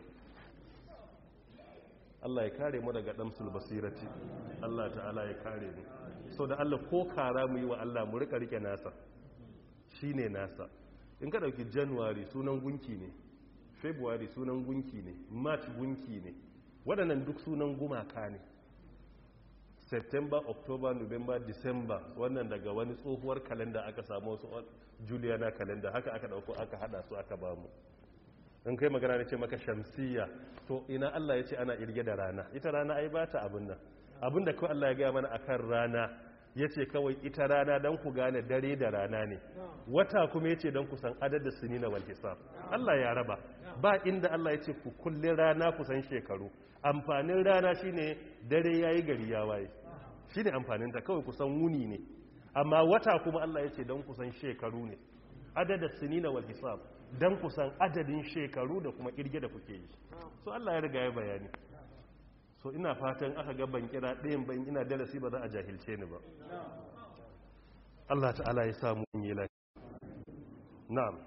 Allah ya kare mu daga damsul basirati Allah ta'ala ya kare mu so da Allah ko kara mu yi wa Allah mu rika rike nasa shine nasa in ka dauki January sunan gunki ne February sunan gunki ne March gunki ne waɗannan duk sunan gumaka ne september october november december wannan daga wani tsohuwar kalenda aka samu wasu juliana kalenda haka aka dauko aka hada su aka bamu in kai magana ne ce maka shamsiya to ina Allah ya ce ana irge da rana ita rana ai ba ta abin nan abin da kawai Allah ya gaya mana akan rana ya ce kawai ita rana don ku gane dare da rana ne wata kuma ya ce don ku san adadin sinina wal hisab Allah ya raba ba inda Allah ya ce ku kulle rana ku san shekaru amfanin rana shine dare yayi gari ya waye shine amfanin ta kawai ku san wuni ne amma wata kuma Allah ya ce don ku san shekaru ne adadin sinina wal hisab don ku san adadin shekaru da kuma kirge da kuke yi so Allah ya riga ya bayani so ina fatan aka ga ban kira ɗayan ban ina darasi ba za a jahilce ni ba Allah ta'ala ya samu yi lafiya na'am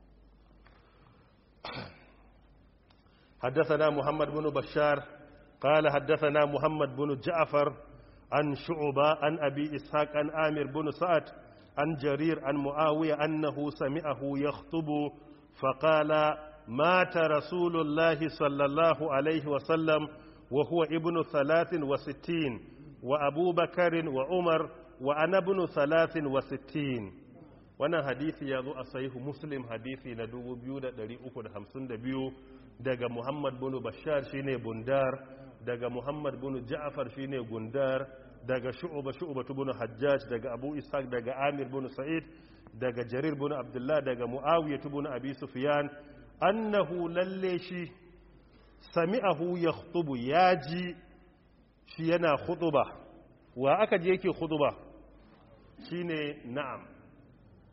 حدثنا محمد بن بشار قال حدثنا محمد بن جعفر عن شعبة عن أبي إسحاق عن آمر بن سعد عن جرير عن معاوية أنه سمعه يخطب فقال مات رسول الله صلى الله عليه وسلم وهو ابن ثلاث وستين وأبو بكر وعمر وأنا ابن ثلاث وستين wannan hadisi ya zo a sahihu muslim hadisi na 2352 daga muhammad bin bashar shine bundar daga muhammad bin ja'far shine gundar daga shu'ba shu'ba bin hajjaj daga abu ishaq daga amir bin sa'id daga jarir bin abdullah daga muawiya bin abi sufyan annahu lalle shi sami'ahu yakhutubu yaji shi yana khutuba wa aka je yake khutuba shine na'am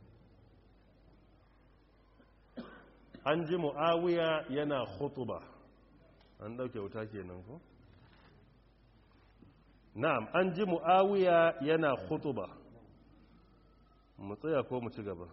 an ji mu'awiya yana khutuba an dauke wuta kenan ko na'am an ji muawiya yana khutuba mu tsaya ko mu ci gaba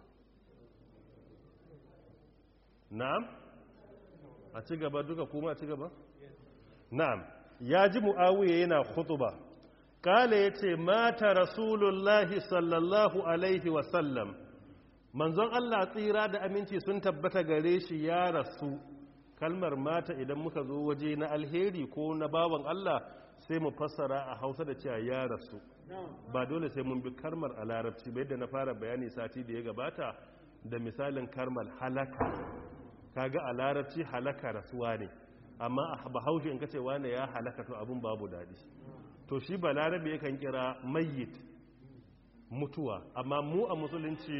na'am a ci gaba duka kuma a ci gaba na'am ya ji muawiya yana khutuba kale yace mata rasulullahi sallallahu alaihi wa sallam manzon Allah tsira da aminci sun tabbata gare shi ya rasu kalmar mata idan muka zo waje na alheri ko na bawan Allah sai mu fassara a hausa da cewa ya rasu ba dole sai mun bi kalmar a larabci ba yadda na fara bayani sati da ya gabata da misalin kalmar halaka kaga a larabci halaka rasuwa ne amma a bahaushe in kace wane ya halaka to abun babu daɗi to shi ba larabe yakan kira mayyit mutuwa amma mu a musulunci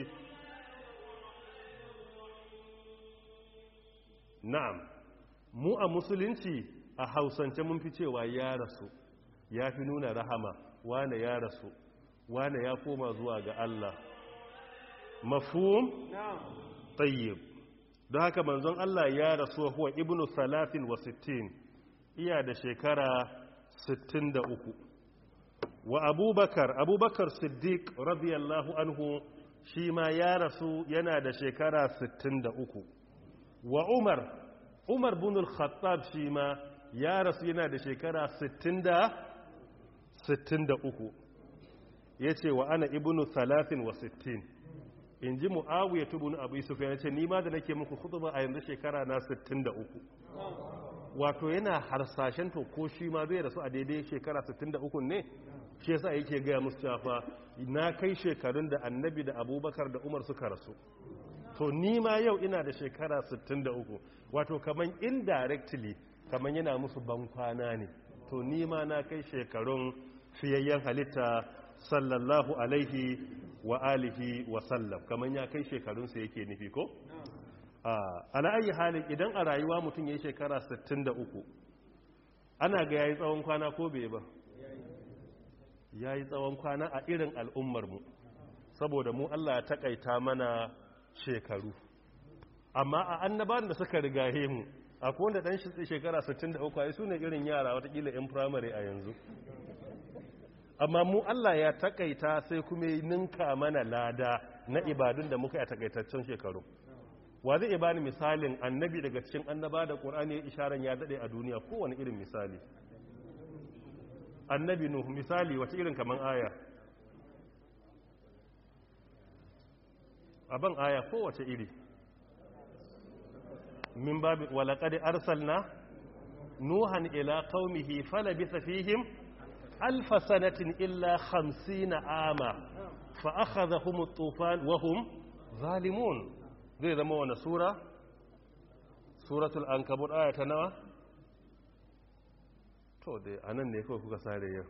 na'am mu a musulunci a hausance mun fi cewa ya rasu ya fi nuna rahama wane ya rasu wane ya koma zuwa ga Allah mafhum tayyib don haka manzon Allah ya rasu huwa ibnu salatin wa sittin iya da shekara 63 wa abubakar abubakar siddiq radiyallahu anhu shi ma ya rasu yana da shekara 63 wa umar umar bin al-khattab shi ma ya rasu yana da shekara 63 ya ce wa ana ibnu salatin wa sittin in ji mu'awiyar tubun abu yusuf ya ce nima da nake muku hutuba a yanzu shekara na 63 wato yana harsashen to ko shi ma zai rasu a daidai shekara 63 ne shi yasa yake gaya musu cewa na kai shekarun da annabi da abubakar da umar suka rasu to ni ma yau ina da shekara 63 wato kaman indirectly kaman yana musu bankwana ne to ni ma na kai shekarun fiyayyen halitta sallallahu alaihi wa alihi wa sallam kaman ya kai shekarunsa yake nufi ko? ala ayi halin idan a rayuwa mutum ya yi shekara 63 ana ga ya yi tsawon kwana ko bai ba ya yi tsawon kwana a irin al'ummarmu saboda mu Allah ya takaita mana shekaru amma a annaban da suka rigaye mu akwai wanda dan shekara 63 ai sune irin yara watakila yan primary a yanzu amma mu Allah ya takaita sai kuma ninka mana lada na ibadun da muka yi a takaitaccen shekaru wa zai bani misalin annabi daga cikin annaba da qur'ani ya isharan ya dade a duniya kowane irin misali annabi nuhu misali wata irin kaman aya aban aya kowace iri min babi walaqad arsalna nuhan ila qaumihi falabitha fihim alf sanatin illa 50 ama fa akhadhahum at-tufan wa hum zalimun zai zama wani sura suratul ankabut aya ta nawa to dai anan ne kawai kuka sare yau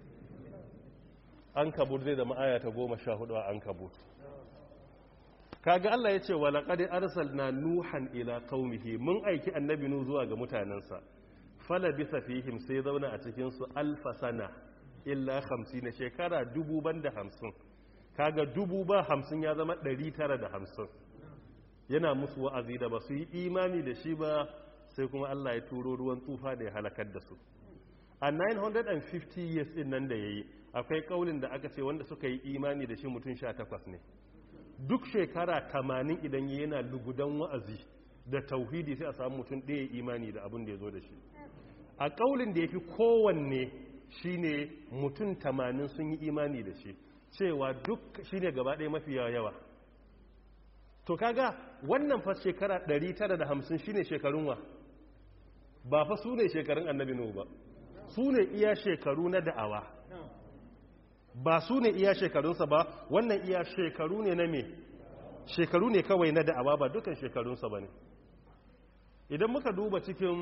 ankabut zai zama aya ta 14 a ankabut kaga Allah ya ce walaƙad arsalna nuhan ila qaumihi mun aiki annabi nu zuwa ga mutanansa fala bisa fihim sai zauna a cikin su alfa sana illa 50 shekara dubu banda 50 kaga dubu ba 50 ya zama 950 yana musu wa'azi da ba su yi imani da shi ba sai kuma Allah ya turo ruwan tufa da ya halakar da su a 950 years din nan da yayi akwai kaulin da aka ce wanda suka yi imani da shi mutum 18 ne duk shekara tamanin idan yana lugudan wa'azi da tauhidi sai a samu mutum ɗaya imani da abin da ya zo da shi a ƙaulin da ya fi kowanne shi ne mutum tamanin sun yi imani da shi cewa duk shi ne gaba ɗaya mafi yawa to kaga wannan fa shekara 950 shi ne shekarun wa ba fa su ne shekarun annabi nuhu ba su ne iya shekaru na da'awa ba su ne iya shekarunsa ba wannan iya shekaru ne na me shekaru ne kawai na da'awa ba dukan shekarunsa ba ne idan muka duba cikin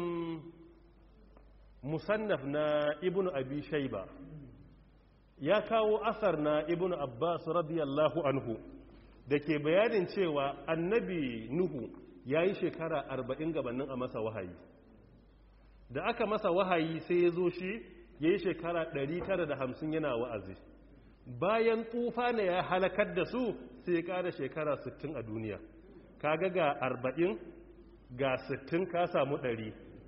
musannaf na ibnu abi shaiba ya kawo asar na ibnu abbas radiyallahu anhu da ke bayanin cewa annabi nuhu ya yi shekara arba'in gabanin a masa wahayi da aka masa wahayi sai ya zo shi ya yi shekara 950 yana wa'azi bayan tufa ne ya halakar da su sai ya ƙara shekara 60 a duniya kaga ga 40 ga 60 ka samu 100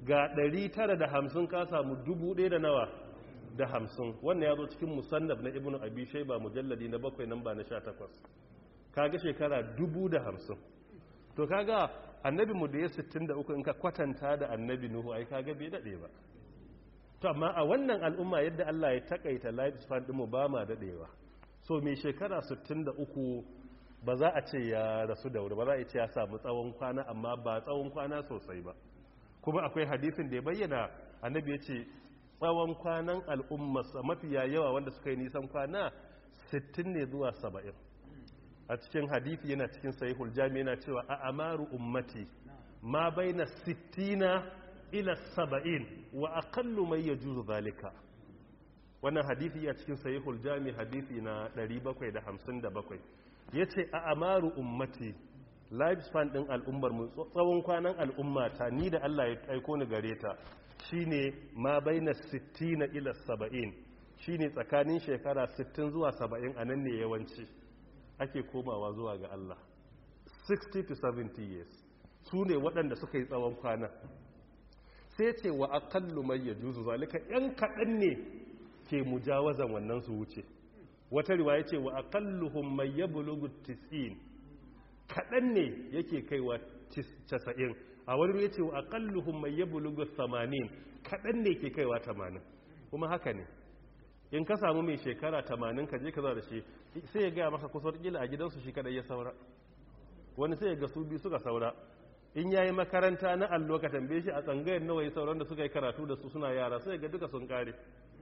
ga 950 ka samu 1000 da nawa da hamsin wannan ya zo cikin musannaf na ibnu abi shayba mujalladi na bakwai namba na 18 kaga shekara dubu da hamsin to kaga annabi mu da ya 63 in ka kwatanta da annabi nuhu ai kaga bai dade ba to amma a wannan al'umma yadda Allah ya takaita life span din mu ba ma dadewa so mai shekara 63 ba za a ce ya rasu da wuri ba za a ce ya samu tsawon kwana amma ba tsawon kwana sosai ba kuma akwai hadisin da ya bayyana annabi ya ce tsawon kwanan al'ummarsa mafiya yawa wanda suka yi nisan kwana 60 ne zuwa 70 a cikin hadithi yana cikin sahihul jami yana cewa a amaru ummati ma baina 60 ila 70 wa aqallu mai yajuzu zalika wannan hadithi ya cikin sahihul jami hadithi na 757 yace a amaru ummati lifespan din al'ummar mu tsawon kwanan al'umma ta ni da Allah ya aiko ni gare ta shine ma baina 60 ila 70 shine tsakanin shekara 60 zuwa 70 anan ne yawanci ake komawa zuwa ga Allah 60 to 70 years su ne waɗanda suka yi tsawon kwana sai ce wa aqallu may yajuzu zalika yan kaɗan ne ke mujawazan wannan su wuce wata riwaya ce wa aqalluhum may yablughu 90 kaɗan ne yake kaiwa 90 a wani ya ce wa aƙalluhun mai yabu lugus 80 kaɗan ne ke kaiwa 80 kuma haka ne in ka samu mai shekara 80 ka je ka za da shi sai ya gaya maka kusa ƙila a gidansu shi kaɗai ya saura wani sai ya ga su biyu suka saura in yayi makaranta na allo ka tambaye shi a tsangayar nawa ya sauran da suka yi karatu da su suna yara sai ga duka sun kare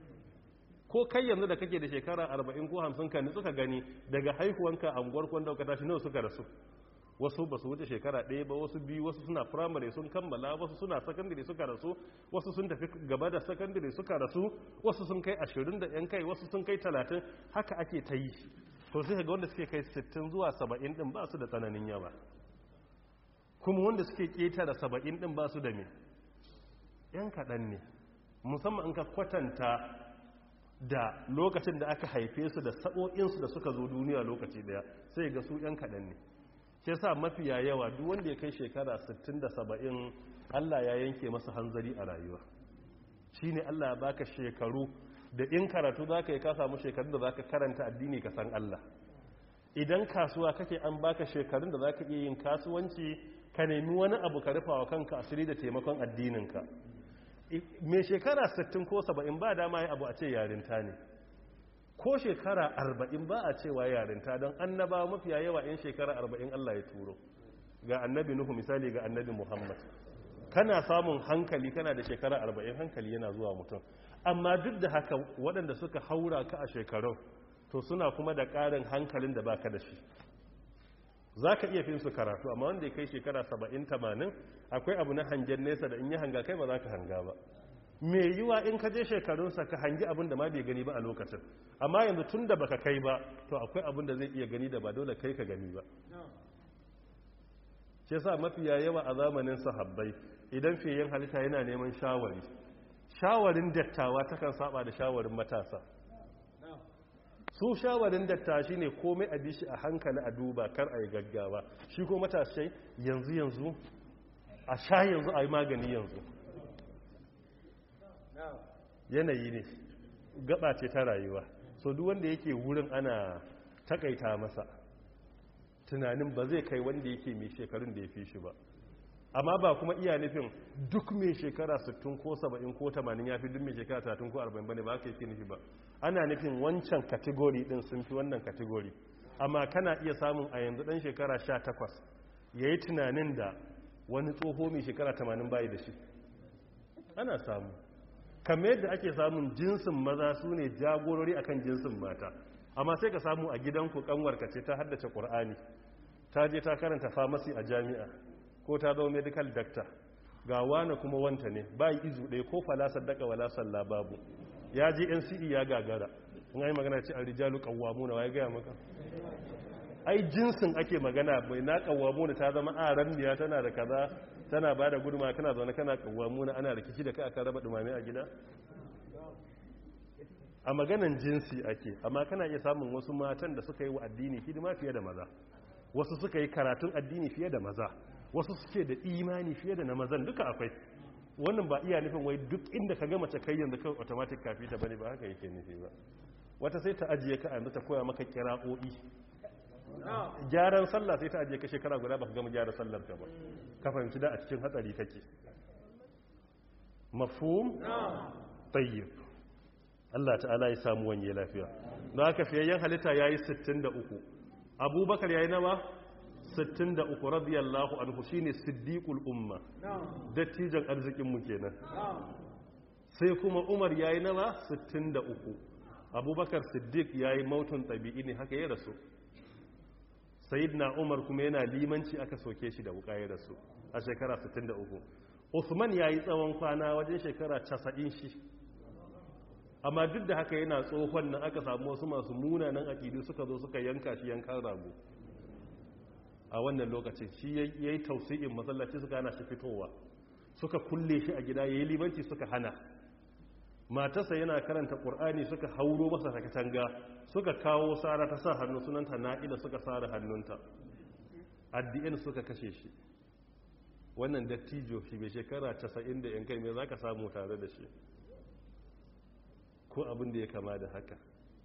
ko kai yanzu da kake da shekara 40 ko 50 ka nitsu ka gani daga haihuwanka a unguwar kwanda ka tashi nawa suka rasu wasu ba su wuce shekara ɗaya ba wasu biyu wasu suna firamare sun kammala wasu suna sakandare suka rasu wasu sun tafi gaba da sakandare suka rasu wasu sun kai ashirin da yan kai wasu sun kai talatin haka ake ta yi to sai ga wanda suke kai sittin zuwa saba'in ɗin ba su da tsananin yawa kuma wanda suke ƙetare saba'in ɗin ba su da me yan kaɗan ne musamman in ka kwatanta da lokacin da aka haife su da sa'o'insu da suka zo duniya lokaci daya sai ga su yan kaɗan ne ke sa mafiya yawa duk wanda ya kai shekara 60 da 70 Allah ya yanke masa hanzari a rayuwa shi ne Allah ya baka shekaru da in karatu za ka yi ka samu shekarun da za ka karanta addini ka san Allah idan kasuwa kake an baka shekarun da za ka iya yin kasuwanci ka nemi wani abu ka rufa wa kanka asiri da taimakon addininka mai shekara 60 ko 70 ba dama ya abu a ce yarinta ne ko shekara 40 ba a cewa yarinta don annaba mafiya yawa in shekara 40 Allah ya turo ga annabi Nuhu misali ga annabi Muhammad kana samun hankali kana da shekara 40 hankali yana zuwa mutum amma duk da haka waɗanda suka haura ka a shekarun to suna kuma da ƙarin hankalin da baka da shi za ka iya fin su karatu amma wanda ya kai shekara 70-80 akwai abu na hangen nesa da in yi hanga kai ba za ka hanga ba mai yiwa in ka je shekarunsa ka hangi abin da ma bai gani ba a lokacin amma yanzu tun da baka kai ba to akwai abin da zai iya gani da ba dole kai ka gani ba ce sa mafiya yawa a zamanin sahabbai idan fiye halitta yana neman shawari shawarin dattawa takan saba da shawarin matasa su shawarin datta shi ne komai a bishi a hankali a duba kar a yi gaggawa shi ko matashai yanzu yanzu a sha yanzu a yi magani yanzu yanayi ne gaba ce ta rayuwa so duk wanda yake wurin ana takaita masa tunanin ba zai kai wanda yake mai shekarun da ya fi shi ba amma ba kuma iya nufin duk mai shekara 60 ko 70 ko 80 ya fi duk mai shekara 30 ko 40 bane ba ka yake nufi ba ana nufin wancan kategori din sun fi wannan kategori amma kana iya samun a yanzu dan shekara 18 ya yi tunanin da wani tsoho mai shekara 80 bayi da shi ana samu kamar yadda ake samun jinsin maza su ne jagorori akan jinsin mata amma sai ka samu a gidanku kanwarka ce ta haddace ƙur'ani ta je ta karanta famasi a jami'a ko ta zama medical doctor ga wane kuma wanta ne bayi izu ɗaya ko falasar daga walasar lababu ya je nce ya gagara in yi magana ce an rijalu kawamu na waye gaya maka ai jinsin ake magana bai na kawamu da ta zama aran biya tana da kaza tana ba da guduma kana zaune kana kawamu na ana rikici da kai aka raba dumame a gida a maganan jinsi ake amma kana iya samun wasu matan da suka yi wa addini hidima fiye da maza wasu suka yi karatun addini fiye da maza wasu suke da imani fiye da na mazan duka akwai wannan ba iya nufin wai duk inda ka gama kai yanzu kawai automatic kafi ta bane ba haka yake nufi ba wata sai ta ajiye ka yanzu ta koya maka kira'o'i gyaran sallah sai ta ajiye ka shekara guda baka gama gyara sallar ka ba ka fahimci da a cikin hatsari kake mafhum tayyib Allah ta'ala ya samu wanye lafiya don haka fiyayyen halitta yayi 63 abubakar yayi nawa 63 radiyallahu anhu shine siddiqul umma dattijan arzikin mu kenan sai kuma umar yayi nawa 63 abubakar siddiq yayi mautun tabi'i ne haka ya rasu sayyidina umar kuma yana limanci aka soke shi da wuka ya rasu a shekara 63 usman yayi tsawon kwana wajen shekara 90 shi amma duk da haka yana tsohon nan aka samu wasu masu munanan aƙidu suka zo suka yanka shi yankan rago a wannan lokacin shi ya yi tausi'in masallaci suka hana shi fitowa suka kulle shi a gida ya yi limanci suka hana matarsa yana karanta ƙur'ani suka hauro masa ta katanga suka kawo tsara ta sa hannu sunanta na'ila suka tsara hannunta addi'in suka kashe shi wannan dattijo shi mai shekara 90 da yankai mai za ka samu tare da shi ko abin da ya kama da haka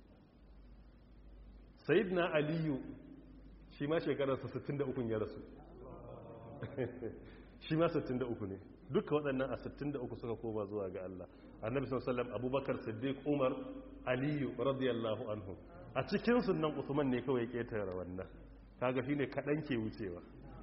na aliyu shi ma shekararsa 63 ya rasu shi ma 63 ne duka waɗannan a 63 suka koma zuwa ga Allah annabi sallallahu abubakar siddiq umar aliyu radiyallahu anhu a cikin sunan usman ne kawai ketare wannan kaga shine kadan ke wucewa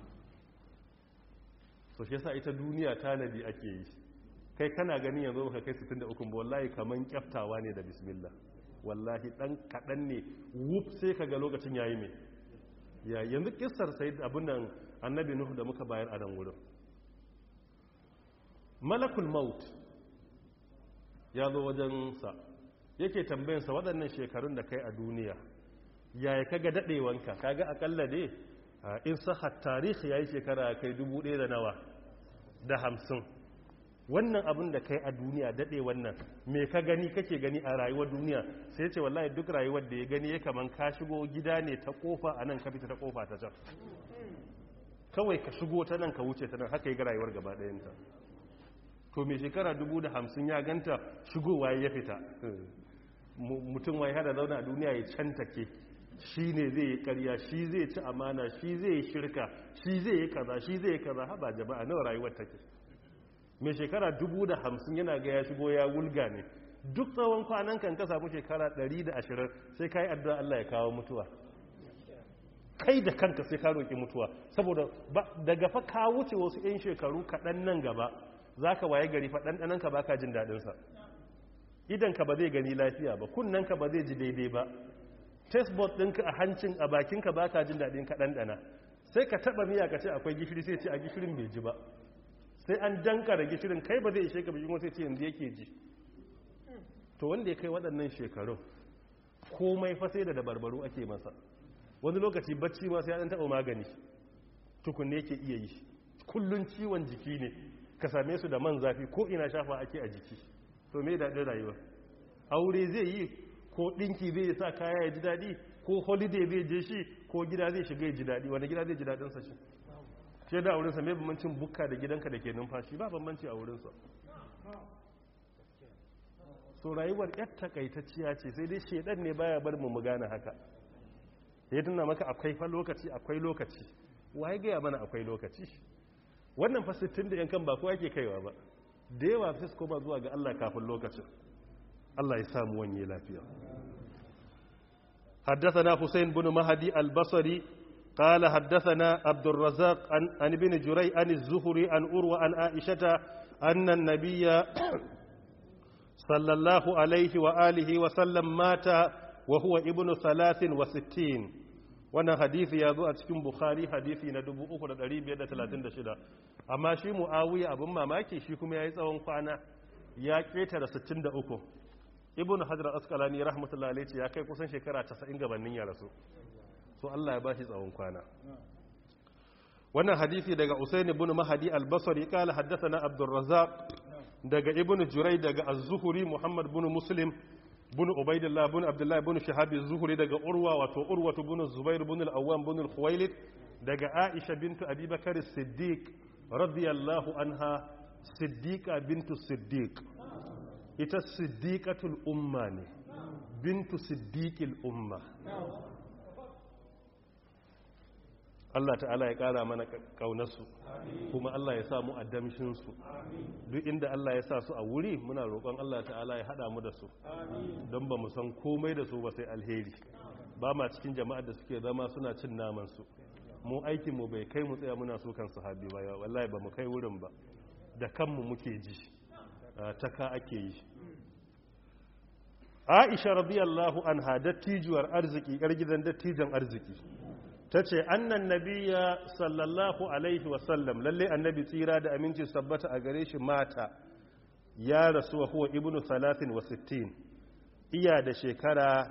so shi yasa ita duniya tanadi ake yi kai kana gani yanzu baka kai 63 ba wallahi kaman kyaftawa ne da bismillah wallahi dan kadan ne wuf sai kaga lokacin yayi me ya yanzu kissar sayyid abun nan annabi nuhu da muka bayar a nan wurin malakul maut ya zo wajen sa yake tambayan sa waɗannan shekarun da kai a duniya yaya kaga dadewanka kaga akalla dai in sahat tarihi yayi shekara kai dubu ɗaya da nawa da hamsin wannan abin da kai a duniya daɗe wannan me ka gani kake gani a rayuwar duniya sai ce wallahi duk rayuwar da ya gani ya kaman ka shigo gida ne ta kofa a nan ka fita ta kofa ta can kawai ka shigo ta nan ka wuce ta nan haka yi ga rayuwar gaba ɗayanta to mai shekara dubu da hamsin ya ganta shigowa ya fita mutum wai hada zauna a duniya ya cantake shi ne zai yi karya shi zai ci amana shi zai yi shirka shi zai yi kaza shi zai yi kaza haba jama'a nawa rayuwar take mai shekara dubu da hamsin yana ga ya shigo ya wulga ne duk tsawon kwanan kan ka samu shekara ɗari da ashirin sai ka yi addu'a Allah ya kawo mutuwa kai da kanka sai ka roƙi mutuwa saboda daga fa ka wuce wasu 'yan shekaru kaɗan nan gaba za ka waye gari fa ɗanɗananka ba ka jin daɗinsa idanka ba zai gani lafiya ba kunnanka ba zai ji daidai ba testboard ɗinka a hancin a bakinka ba ka jin daɗin ka ɗanɗana sai ka taɓa miya ka ce akwai gishiri sai ce a gishirin bai ji ba sai an danka da gishirin kai ba zai ishe ka bijin sai ce yanzu yake ji to wanda ya kai waɗannan shekarun komai fa sai da dabarbaru ake masa wani lokaci bacci ma sai an taɓa magani tukunne yake iya yi kullun ciwon jiki ne ka same su da man zafi ko ina shafa ake a jiki to me daɗin rayuwa aure zai yi ko ɗinki zai sa kaya ya ji daɗi ko holiday zai je shi ko gida zai shiga ya ji daɗi wani gida zai ji daɗinsa shi ce da wurinsa mai bambancin bukka da gidanka da ke numfashi ba bambanci a wurinsa so rayuwar yar takaitacciya ce sai dai shedan ne baya bar mu gane haka ya tuna maka akwai fa lokaci akwai lokaci waye gaya mana akwai lokaci wannan fa 60 da yankan ba kowa yake kaiwa ba da yawa sai su koma zuwa ga Allah kafin lokacin Allah ya samu wani lafiya حدثنا حسين بن مهدي البصري قال حدثنا عبد الرزاق عن, عن ابن جري عن الزهري عن أروى عن عائشة أن النبي صلى الله عليه وآله وسلم مات وهو ابن ثلاث وستين وانا حديث يازو أتكين بخاري حديثي ندبو أخرى دريب يدى ثلاثين دشدا أما شي مؤاوية أبو ماماكي شيكم يأيز أون قانا يا كيتر ستين دا أكو ابن حجر أسقلاني رحمة الله عليه يا كي كسن شكرا تسعين غبنين يا رسول so Allah ya bashi tsawon kwana wannan hadisi daga Usain ibn Mahdi al-Basri kala haddathana Abdul Razzaq daga Ibn Juray daga Az-Zuhri Muhammad ibn Muslim ibn Ubaydillah ibn Abdullah ibn Shihab az-Zuhri daga Urwa wato Urwa ibn Zubair ibn al-Awwam ibn al-Khuwailid daga Aisha bint Abi Bakr as-Siddiq radiyallahu anha siddiqa bintu siddiq ita siddiqatul umma ne bintu siddiqil umma Allah ta'ala ya kara mana kaunarsu kuma Allah ya samu addamshinsu duk inda Allah ya sa su a wuri muna roƙon Allah ta'ala ya haɗa mu da su don ba mu san komai da su ba sai alheri ba ma cikin jama'ar da suke zama suna cin namansu mu aikinmu bai kai mu tsaya muna so kan sahabi ba wallahi ba mu kai wurin ba da kanmu muke ji ta ka ake yi aisha radiyallahu anha dattijuwar arziki yar gidan dattijan arziki ta ce annan nabiya sallallahu alaihi wasallam lalle annabi tsira da aminci sabbata a gare shi mata ya rasu wa huwa ibnu 63 iya da shekara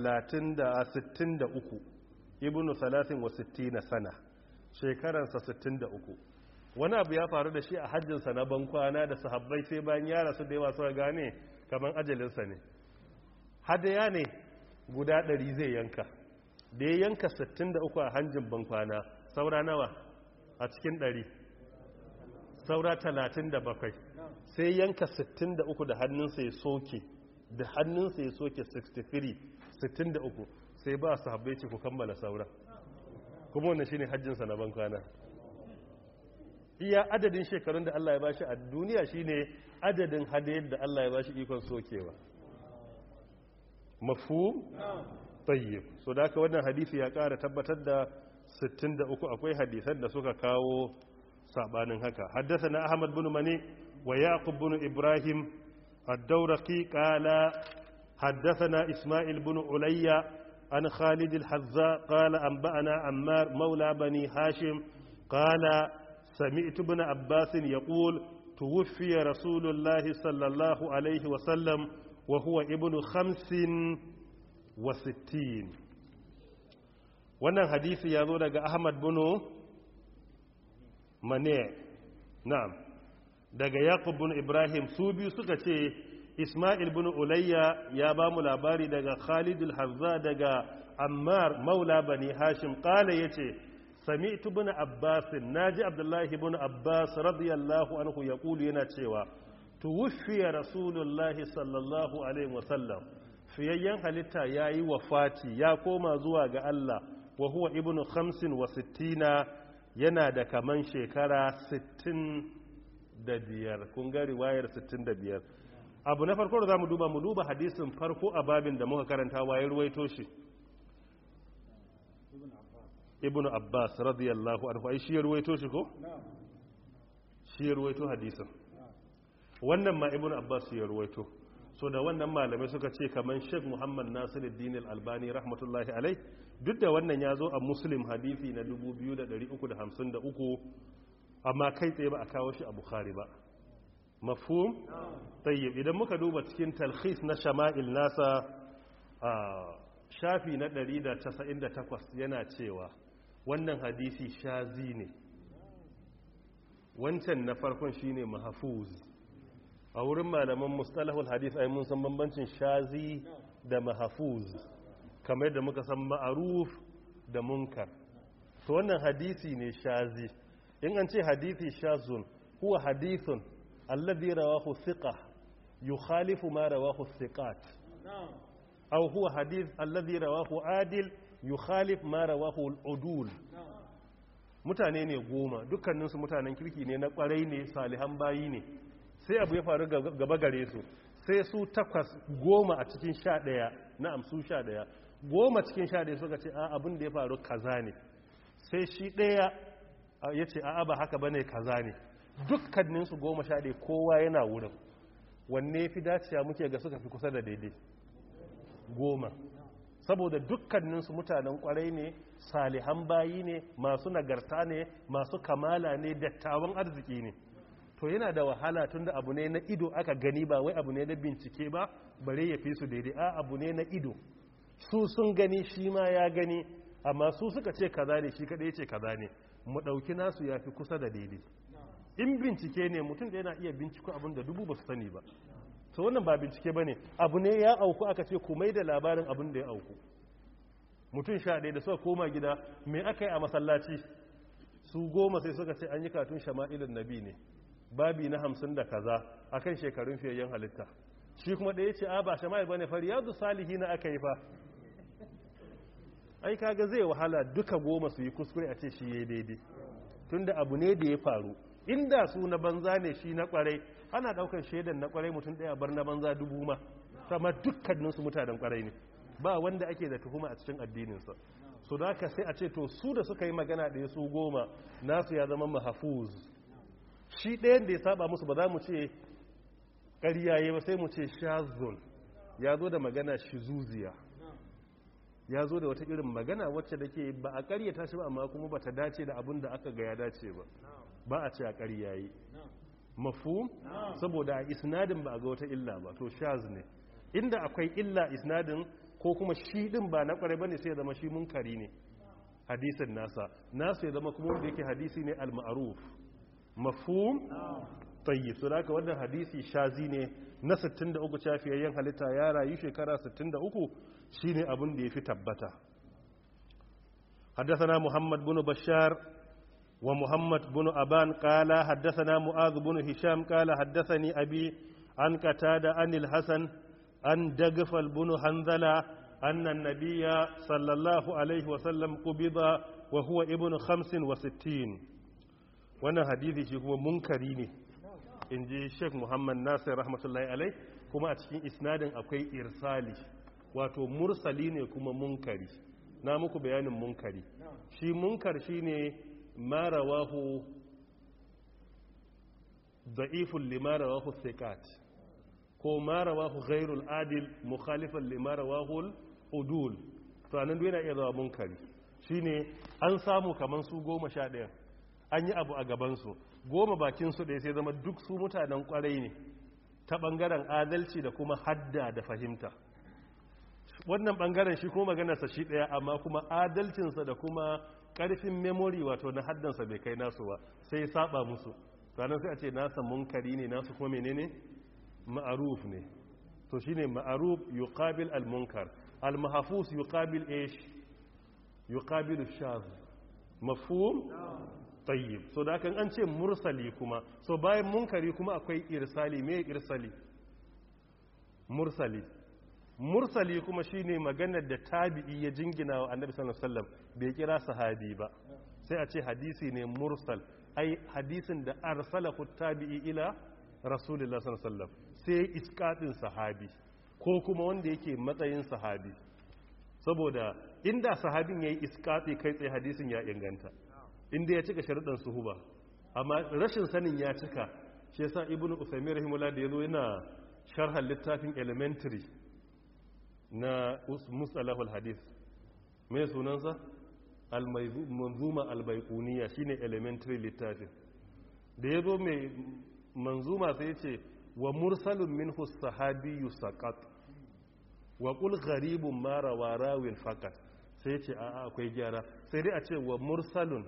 63 ibnu 63 sana shekaransa 63 wani abu ya faru da shi a hajjinsa na bankwana da sahabbai sai bayan ya rasu da yawa suka gane kamar ajalinsa ne hadaya ne guda 100 zai yanka da ya yanka 63 a hanjin bankwana saura nawa a cikin 100 saura 37 sai yanka 63 da hannunsa ya soke da hannunsa ya soke 63 63 sai ba su habbe ce ku kammala saura kuma wannan shine hajjinsa na bankwana iya adadin shekarun da Allah ya bashi a duniya shine adadin hadayar da Allah ya bashi ikon sokewa mafhum tayyib so da haka wannan hadisi ya kara tabbatar da 63 akwai hadisan da suka kawo sabanin haka haddathana ahmad bin mani wa yaqub bin ibrahim ad-dawraqi qala haddathana isma'il bin ulayya an khalid al-hazza qala anba'ana ammar mawla bani hashim qala sami'tu ibn abbas yaqul توفي رسول الله صلى الله عليه وسلم وهو ابن خمس وستين wannan hadisi ya zo daga ahmad bunu mane na'am daga yaqub bin ibrahim su biyu suka ce isma'il bin ulayya ya ba mu labari daga khalid al-hazza daga ammar maula bani hashim qala yace sami'tu bin abbas naji abdullahi bin abbas radiyallahu anhu yaqulu yana cewa tuwfiya rasulullahi sallallahu alaihi wasallam fiyayyen halitta yayi wafati ya koma zuwa ga Allah wa huwa ibnu khamsin wa sittina yana da kaman shekara sittin da biyar kun ga riwayar sittin da biyar abu na farko da za mu duba mu duba hadisin farko a babin da muka karanta waye ruwaito shi ibn abbas radiyallahu anhu ai shi ya ruwaito shi ko shi ya ruwaito hadisin wannan ma ibn abbas ya ruwaito so da wannan malamai suka ce kaman sheikh muhammad nasiruddin al-albani rahmatullahi alai duk da wannan ya zo a muslim hadisi na 2353 amma kai tsaye ba a kawo shi a bukhari ba mafhum tayyib idan muka duba cikin talkhis na shama'il nasa a shafi na 198 yana cewa wannan hadisi shazi ne wancan na farkon shine mahfuz a wurin malaman mustalahul hadith ai mun san bambancin shazi da mahfuz kamar yadda muka san ma'aruf da munkar to wannan hadisi ne shazi in an ce hadisi shazun huwa hadithun alladhi rawahu thiqa yukhalifu ma rawahu thiqat aw huwa hadith alladhi rawahu adil yukhalif ma rawahu al-udul mutane ne goma dukkaninsu mutanen kirki ne na kwarai ne salihan bayi ne sai abu ya faru gaba gare su sai su takwas goma a cikin sha ɗaya na'am su sha ɗaya goma cikin sha ɗaya suka ce a abin da ya faru kaza ne sai shi ɗaya ya ce a ba haka bane kaza ne dukkaninsu goma sha ɗaya kowa yana wurin wanne fi dacewa muke ga suka fi kusa da daidai goma saboda dukkaninsu mutanen kwarai ne salihan bayi ne masu nagarta ne masu kamala ne dattawan arziki ne to yana da wahala tun da abu ne na ido aka gani ba wai abu ne na bincike ba bare ya fi su daidai a abu ne na ido su sun gani shi ma ya gani amma su suka ce kaza ne shi kadai ce kaza ne mu ɗauki nasu ya fi kusa da daidai in bincike ne mutum da yana iya binciko abin da dubu ba su sani ba to wannan ba bincike ba ne abu ne ya auku aka ce ku mai da labarin abin da ya auku mutum sha ɗaya da suka koma gida me aka yi a masallaci su goma sai suka ce an yi katun shama'ilin nabi ne babi na hamsin da kaza akan shekarun fiyayyen halitta shi kuma ɗaya ce a ba shama'il bane fa riyadu salihina aka yi fa ai kaga zai wahala duka goma su yi kuskure a ce shi yayi daidai tunda abu ne da ya faru inda su na banza ne shi na kwarai ana daukar shaidan na kwarai mutum daya bar na banza dubu ma sama dukkanin su mutanen kwarai ne ba wanda ake da tuhuma a cikin addininsa so da haka sai a ce to su da suka yi magana da su goma nasu ya zama mahafuz shi ɗayan da ya saba musu ba za mu ce ƙaryaye ba sai mu ce shazun ya zo da magana shizuziya ya zo da wata irin magana wacce da ke ba a ƙaryata shi ba amma kuma ba ta dace da abin da aka ga ya dace ba ba a ce a ƙaryaye mafu saboda a isnadin ba a ga wata illa ba to shaz ne inda akwai illa isnadin ko kuma shi din ba na ƙwarai bane sai ya zama shi munkari ne hadisin nasa nasu ya zama kuma wanda yake hadisi ne al-ma'ruf mafhum tayyib so haka wannan hadisi shazi ne na 63 cafiyayyen halitta ya rayu shekara 63 shine abin da yafi tabbata حدثنا محمد بن بشار ومحمد بن أبان قال حدثنا معاذ بن هشام قال حدثني أبي عن قتادة عن الحسن عن دغفل بن حنظلة أن النبي صلى الله عليه وسلم قبض وهو ابن خمس وستين وانا حديثي شيء هو منكريني in ji sheik muhammad nasir rahmatullahi alai kuma a cikin isnadin akwai irsali wato mursali ne kuma munkari na muku bayanin munkari shi munkar shi ne marawahu da'ifun limarawahu sekat ko marawahu ghairul adil mukhalifan limarawahu udul to anan yana iya zama munkari shine an samu kaman su goma sha ɗaya an yi abu a gabansu goma bakinsu ɗaya sai zama duk su mutanen kwarai ne ta ɓangaren adalci da kuma hadda da fahimta wannan ɓangaren shi kuma maganarsa shi ɗaya amma kuma adalcinsa da kuma ƙarfin memori wato na haddansa bai kai nasu ba sai saba musu sannan sai a ce nasa munkari ne nasu kuma menene ma'aruf ne to shine ma'aruf yuqabil al-munkar al-mahfuz yuqabil ish yuqabil ash-shadh mafhum tayyib so da kan an ce mursali kuma so bayan munkari kuma akwai irsali me irsali mursali mursali kuma shine maganar da tabi'i ya jingina wa annabi sallallahu alaihi wasallam bai kira sahabi ba sai a ce hadisi ne mursal ai hadisin da arsalahu tabi'i ila rasulullah sallallahu alaihi wasallam sai iskatin sahabi ko kuma wanda yake matsayin sahabi saboda inda sahabin yayi iskati kai tsaye hadisin ya inganta inda ya cika sharuɗan suhuba amma rashin sanin ya cika shi yasa ibnu usaymin rahimahullah da yazo yana sharhan littafin elementary na musalahul hadith mai sunansa al-manzuma al-baiquniya shine elementary littafin da yazo mai manzuma sai yace wa mursalun minhu sahabiyyu saqat wa qul gharibun ma rawa rawin faqat sai yace a akwai gyara sai dai a ce wa mursalun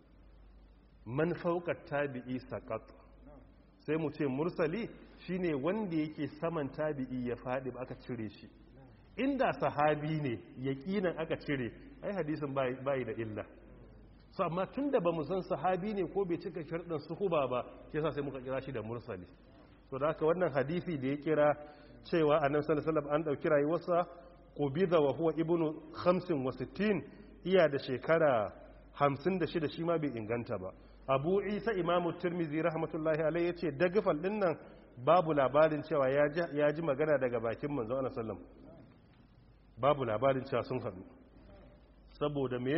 man fauka tabi'i saqat sai mu ce mursali shine wanda yake saman tabi'i ya fadi ba aka cire shi inda sahabi ne yaqinan aka cire ai hadisin bai da illa so amma tunda bamu san sahabi ne ko bai cika sharɗin suhuba ba shi yasa sai muka kira shi da mursali so da haka wannan hadisi da ya kira cewa annabi sallallahu alaihi wasallam an dauki rayuwarsa qubida wa huwa ibnu 65 iya da shekara 56 shi ma bai inganta ba abu isa imamu turmizi rahmatullahi alai ya ce dagafal din nan babu labarin cewa ya ji magana daga bakin manzo ana sallam babu labarin cewa sun haɗu saboda me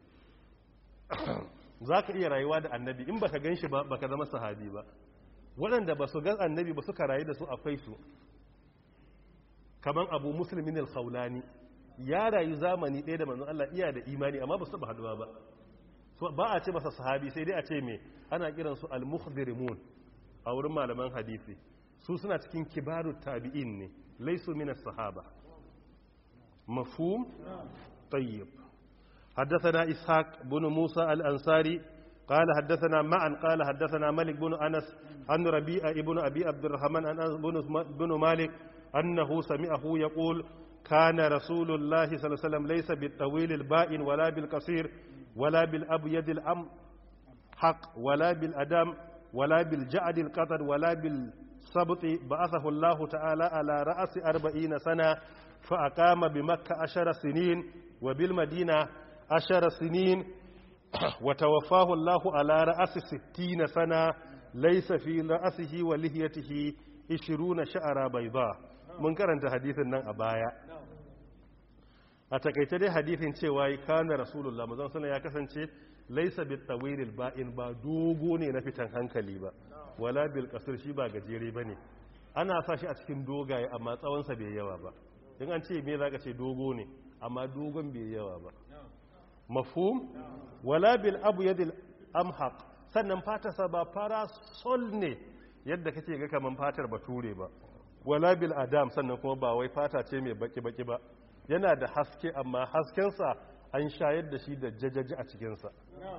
za ka iya rayuwa da annabi in baka gan shi ba baka zama sahabi ba waɗanda ba su gan annabi ba suka rayu da su akwai su kamar abu musulmin al-khawlani ya rayu zamani ɗaya da manzon Allah iya da imani amma ba su taɓa haɗuwa ba ba a ce masa sahabi sai dai a ce me ana kiransu al-mukhdirimun a wurin malaman hadisi su suna cikin kibaru tabi'in ne laisu min as-sahaba mafhum tayyib حدثنا إسحاق بن موسى الأنصاري قال حدثنا معا قال حدثنا مالك بن أنس عن ربيع ابن أبي عبد الرحمن عن أنس بن مالك أنه سمعه يقول كان رسول الله صلى الله عليه وسلم ليس بالطويل البائن ولا بالقصير ولا بالأبيض الأم حق ولا بالأدم ولا بالجعد القطر ولا بالسبط بعثه الله تعالى على رأس أربعين سنة فأقام بمكة عشر سنين وبالمدينة عشر سنين وتوفاه الله على رأس ستين سنة ليس في رأسه ولهيته عشرون شعر بيضاء من كرنت حديث النان أبايا a takaice dai hadithin cewa yi kana rasulullah mazan suna ya kasance laisa bi tawilil ba'in ba dogo ne na fitan hankali ba wala bil qasr shi ba gajere bane ana sa shi a cikin dogaye amma tsawon sa bai yawa ba in an ce me zaka ce dogo ne amma dogon bai yawa ba mafhum wala bil abyadil amhaq sannan fatarsa ba fara sol ne yadda kake ga kaman fatar bature ba wala bil adam sannan kuma ba wai fata ce mai baki baki ba yana da haske amma haskensa an shayar da shi da jajaji a cikinsa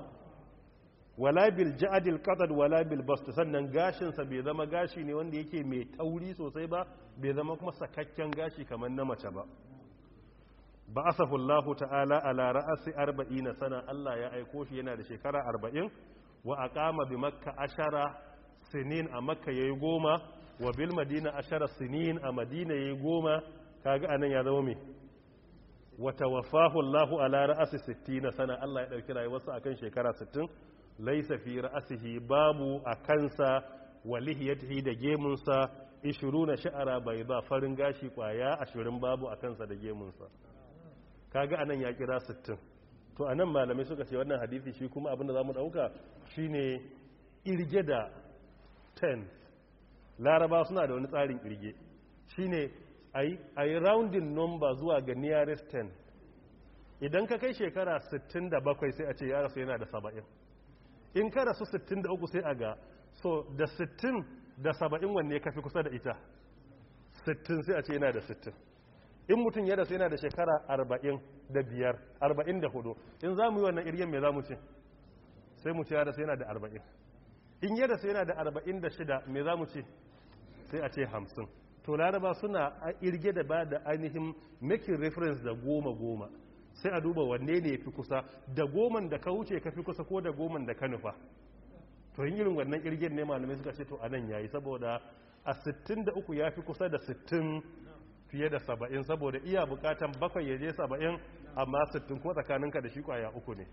wala bil ja'adil qadad wala bil bast sannan gashinsa bai zama gashi ne wanda yake mai tauri sosai ba bai zama kuma sakakken gashi kamar na mace ba ba'athahu Allah ta'ala ala ra'asi 40 sana Allah ya aiko shi yana da shekara 40 wa aqama bi makka ashara sinin a makka yayi goma wa bil madina ashara sinin a madina yayi goma kaga anan ya zama me wata wafahu Allahu ala ra'asi 60 sana Allah ya dauki rayuwarsa akan shekara 60 laysa fi ra'sihi babu akansa wa lihiyatihi da gemunsa 20 sha'ara bai ba farin gashi kwaya 20 babu akansa da gemunsa kaga anan ya kira 60 to anan malamai suka ce wannan hadisi shi kuma abinda zamu dauka shine irge da 10 laraba suna da wani tsarin irge shine a yi rounding number zuwa ga nearest 10 idan ka kai shekara 67 sai a ce ya rasu yana da 70 in ka rasu 63 sai a ga so da 60 da 70 wanne ka fi kusa da ita 60 sai a ce yana da 60 in mutum ya rasu yana da shekara 40 da biyar 44 in za mu yi wannan iryen mai za mu ce sai mu ce ya rasu yana da 40 in ya rasu yana da 46 mai za mu ce sai a ce 50 to laraba suna a irge da ba da ainihin making reference da goma goma sai a duba wanne ne ya fi kusa da goman da ka wuce ka fi kusa ko da goman da ka nufa to yin irin wannan irgen ne malamai suka ce to a nan yayi saboda a 63 ya fi kusa da 60 fiye da 70 saboda iya bukatan bakwai ya je 70 amma 60 ko tsakaninka da shi kwaya uku ne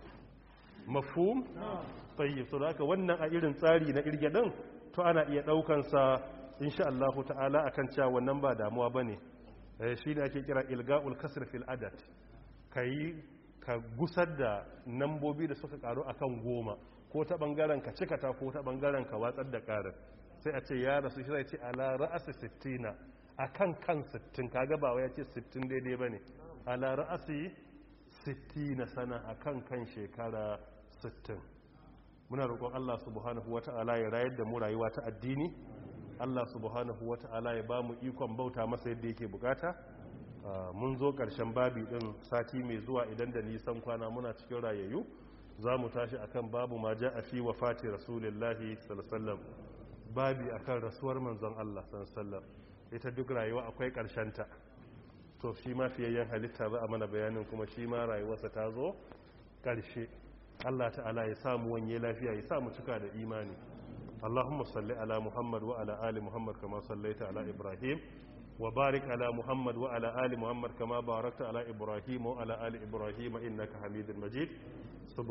mafhum tayyib so haka wannan a irin tsari na irge din to ana iya daukansa insha Allah ta'ala akan cewa wannan ba damuwa bane shi ne ake kira ilga'ul kasr fil adad kai ka gusar da nambobi da suka karu akan goma ko ta bangaren ka cika ta ko ta bangaren ka watsar da karin sai a ce ya rasu shi zai ce ala ra'asi 60 akan kan 60 kaga ba wai ya ce 60 daidai bane ala ra'asi 60 sana akan kan shekara 60 muna roƙon Allah subhanahu wata'ala ya rayar da mu rayuwa ta addini Allah subhanahu wata'ala ya ba mu ikon bauta masa yadda yake bukata mun zo ƙarshen babi ɗin sati mai zuwa idan da nisan kwana muna cikin rayayyu za mu tashi akan babu ma ja a fi wa fati rasulillahi sallallahu babi akan rasuwar manzon Allah sallallahu ita duk rayuwa akwai ta to shi ma fiyayyen halitta za a mana bayanin kuma shi ma rayuwarsa ta zo ƙarshe Allah ta'ala ya samu wanye lafiya ya samu cika da imani اللهم صل على محمد وعلى آل محمد كما صليت على إبراهيم وبارك على محمد وعلى آل محمد كما باركت على إبراهيم وعلى آل إبراهيم إنك حميد مجيد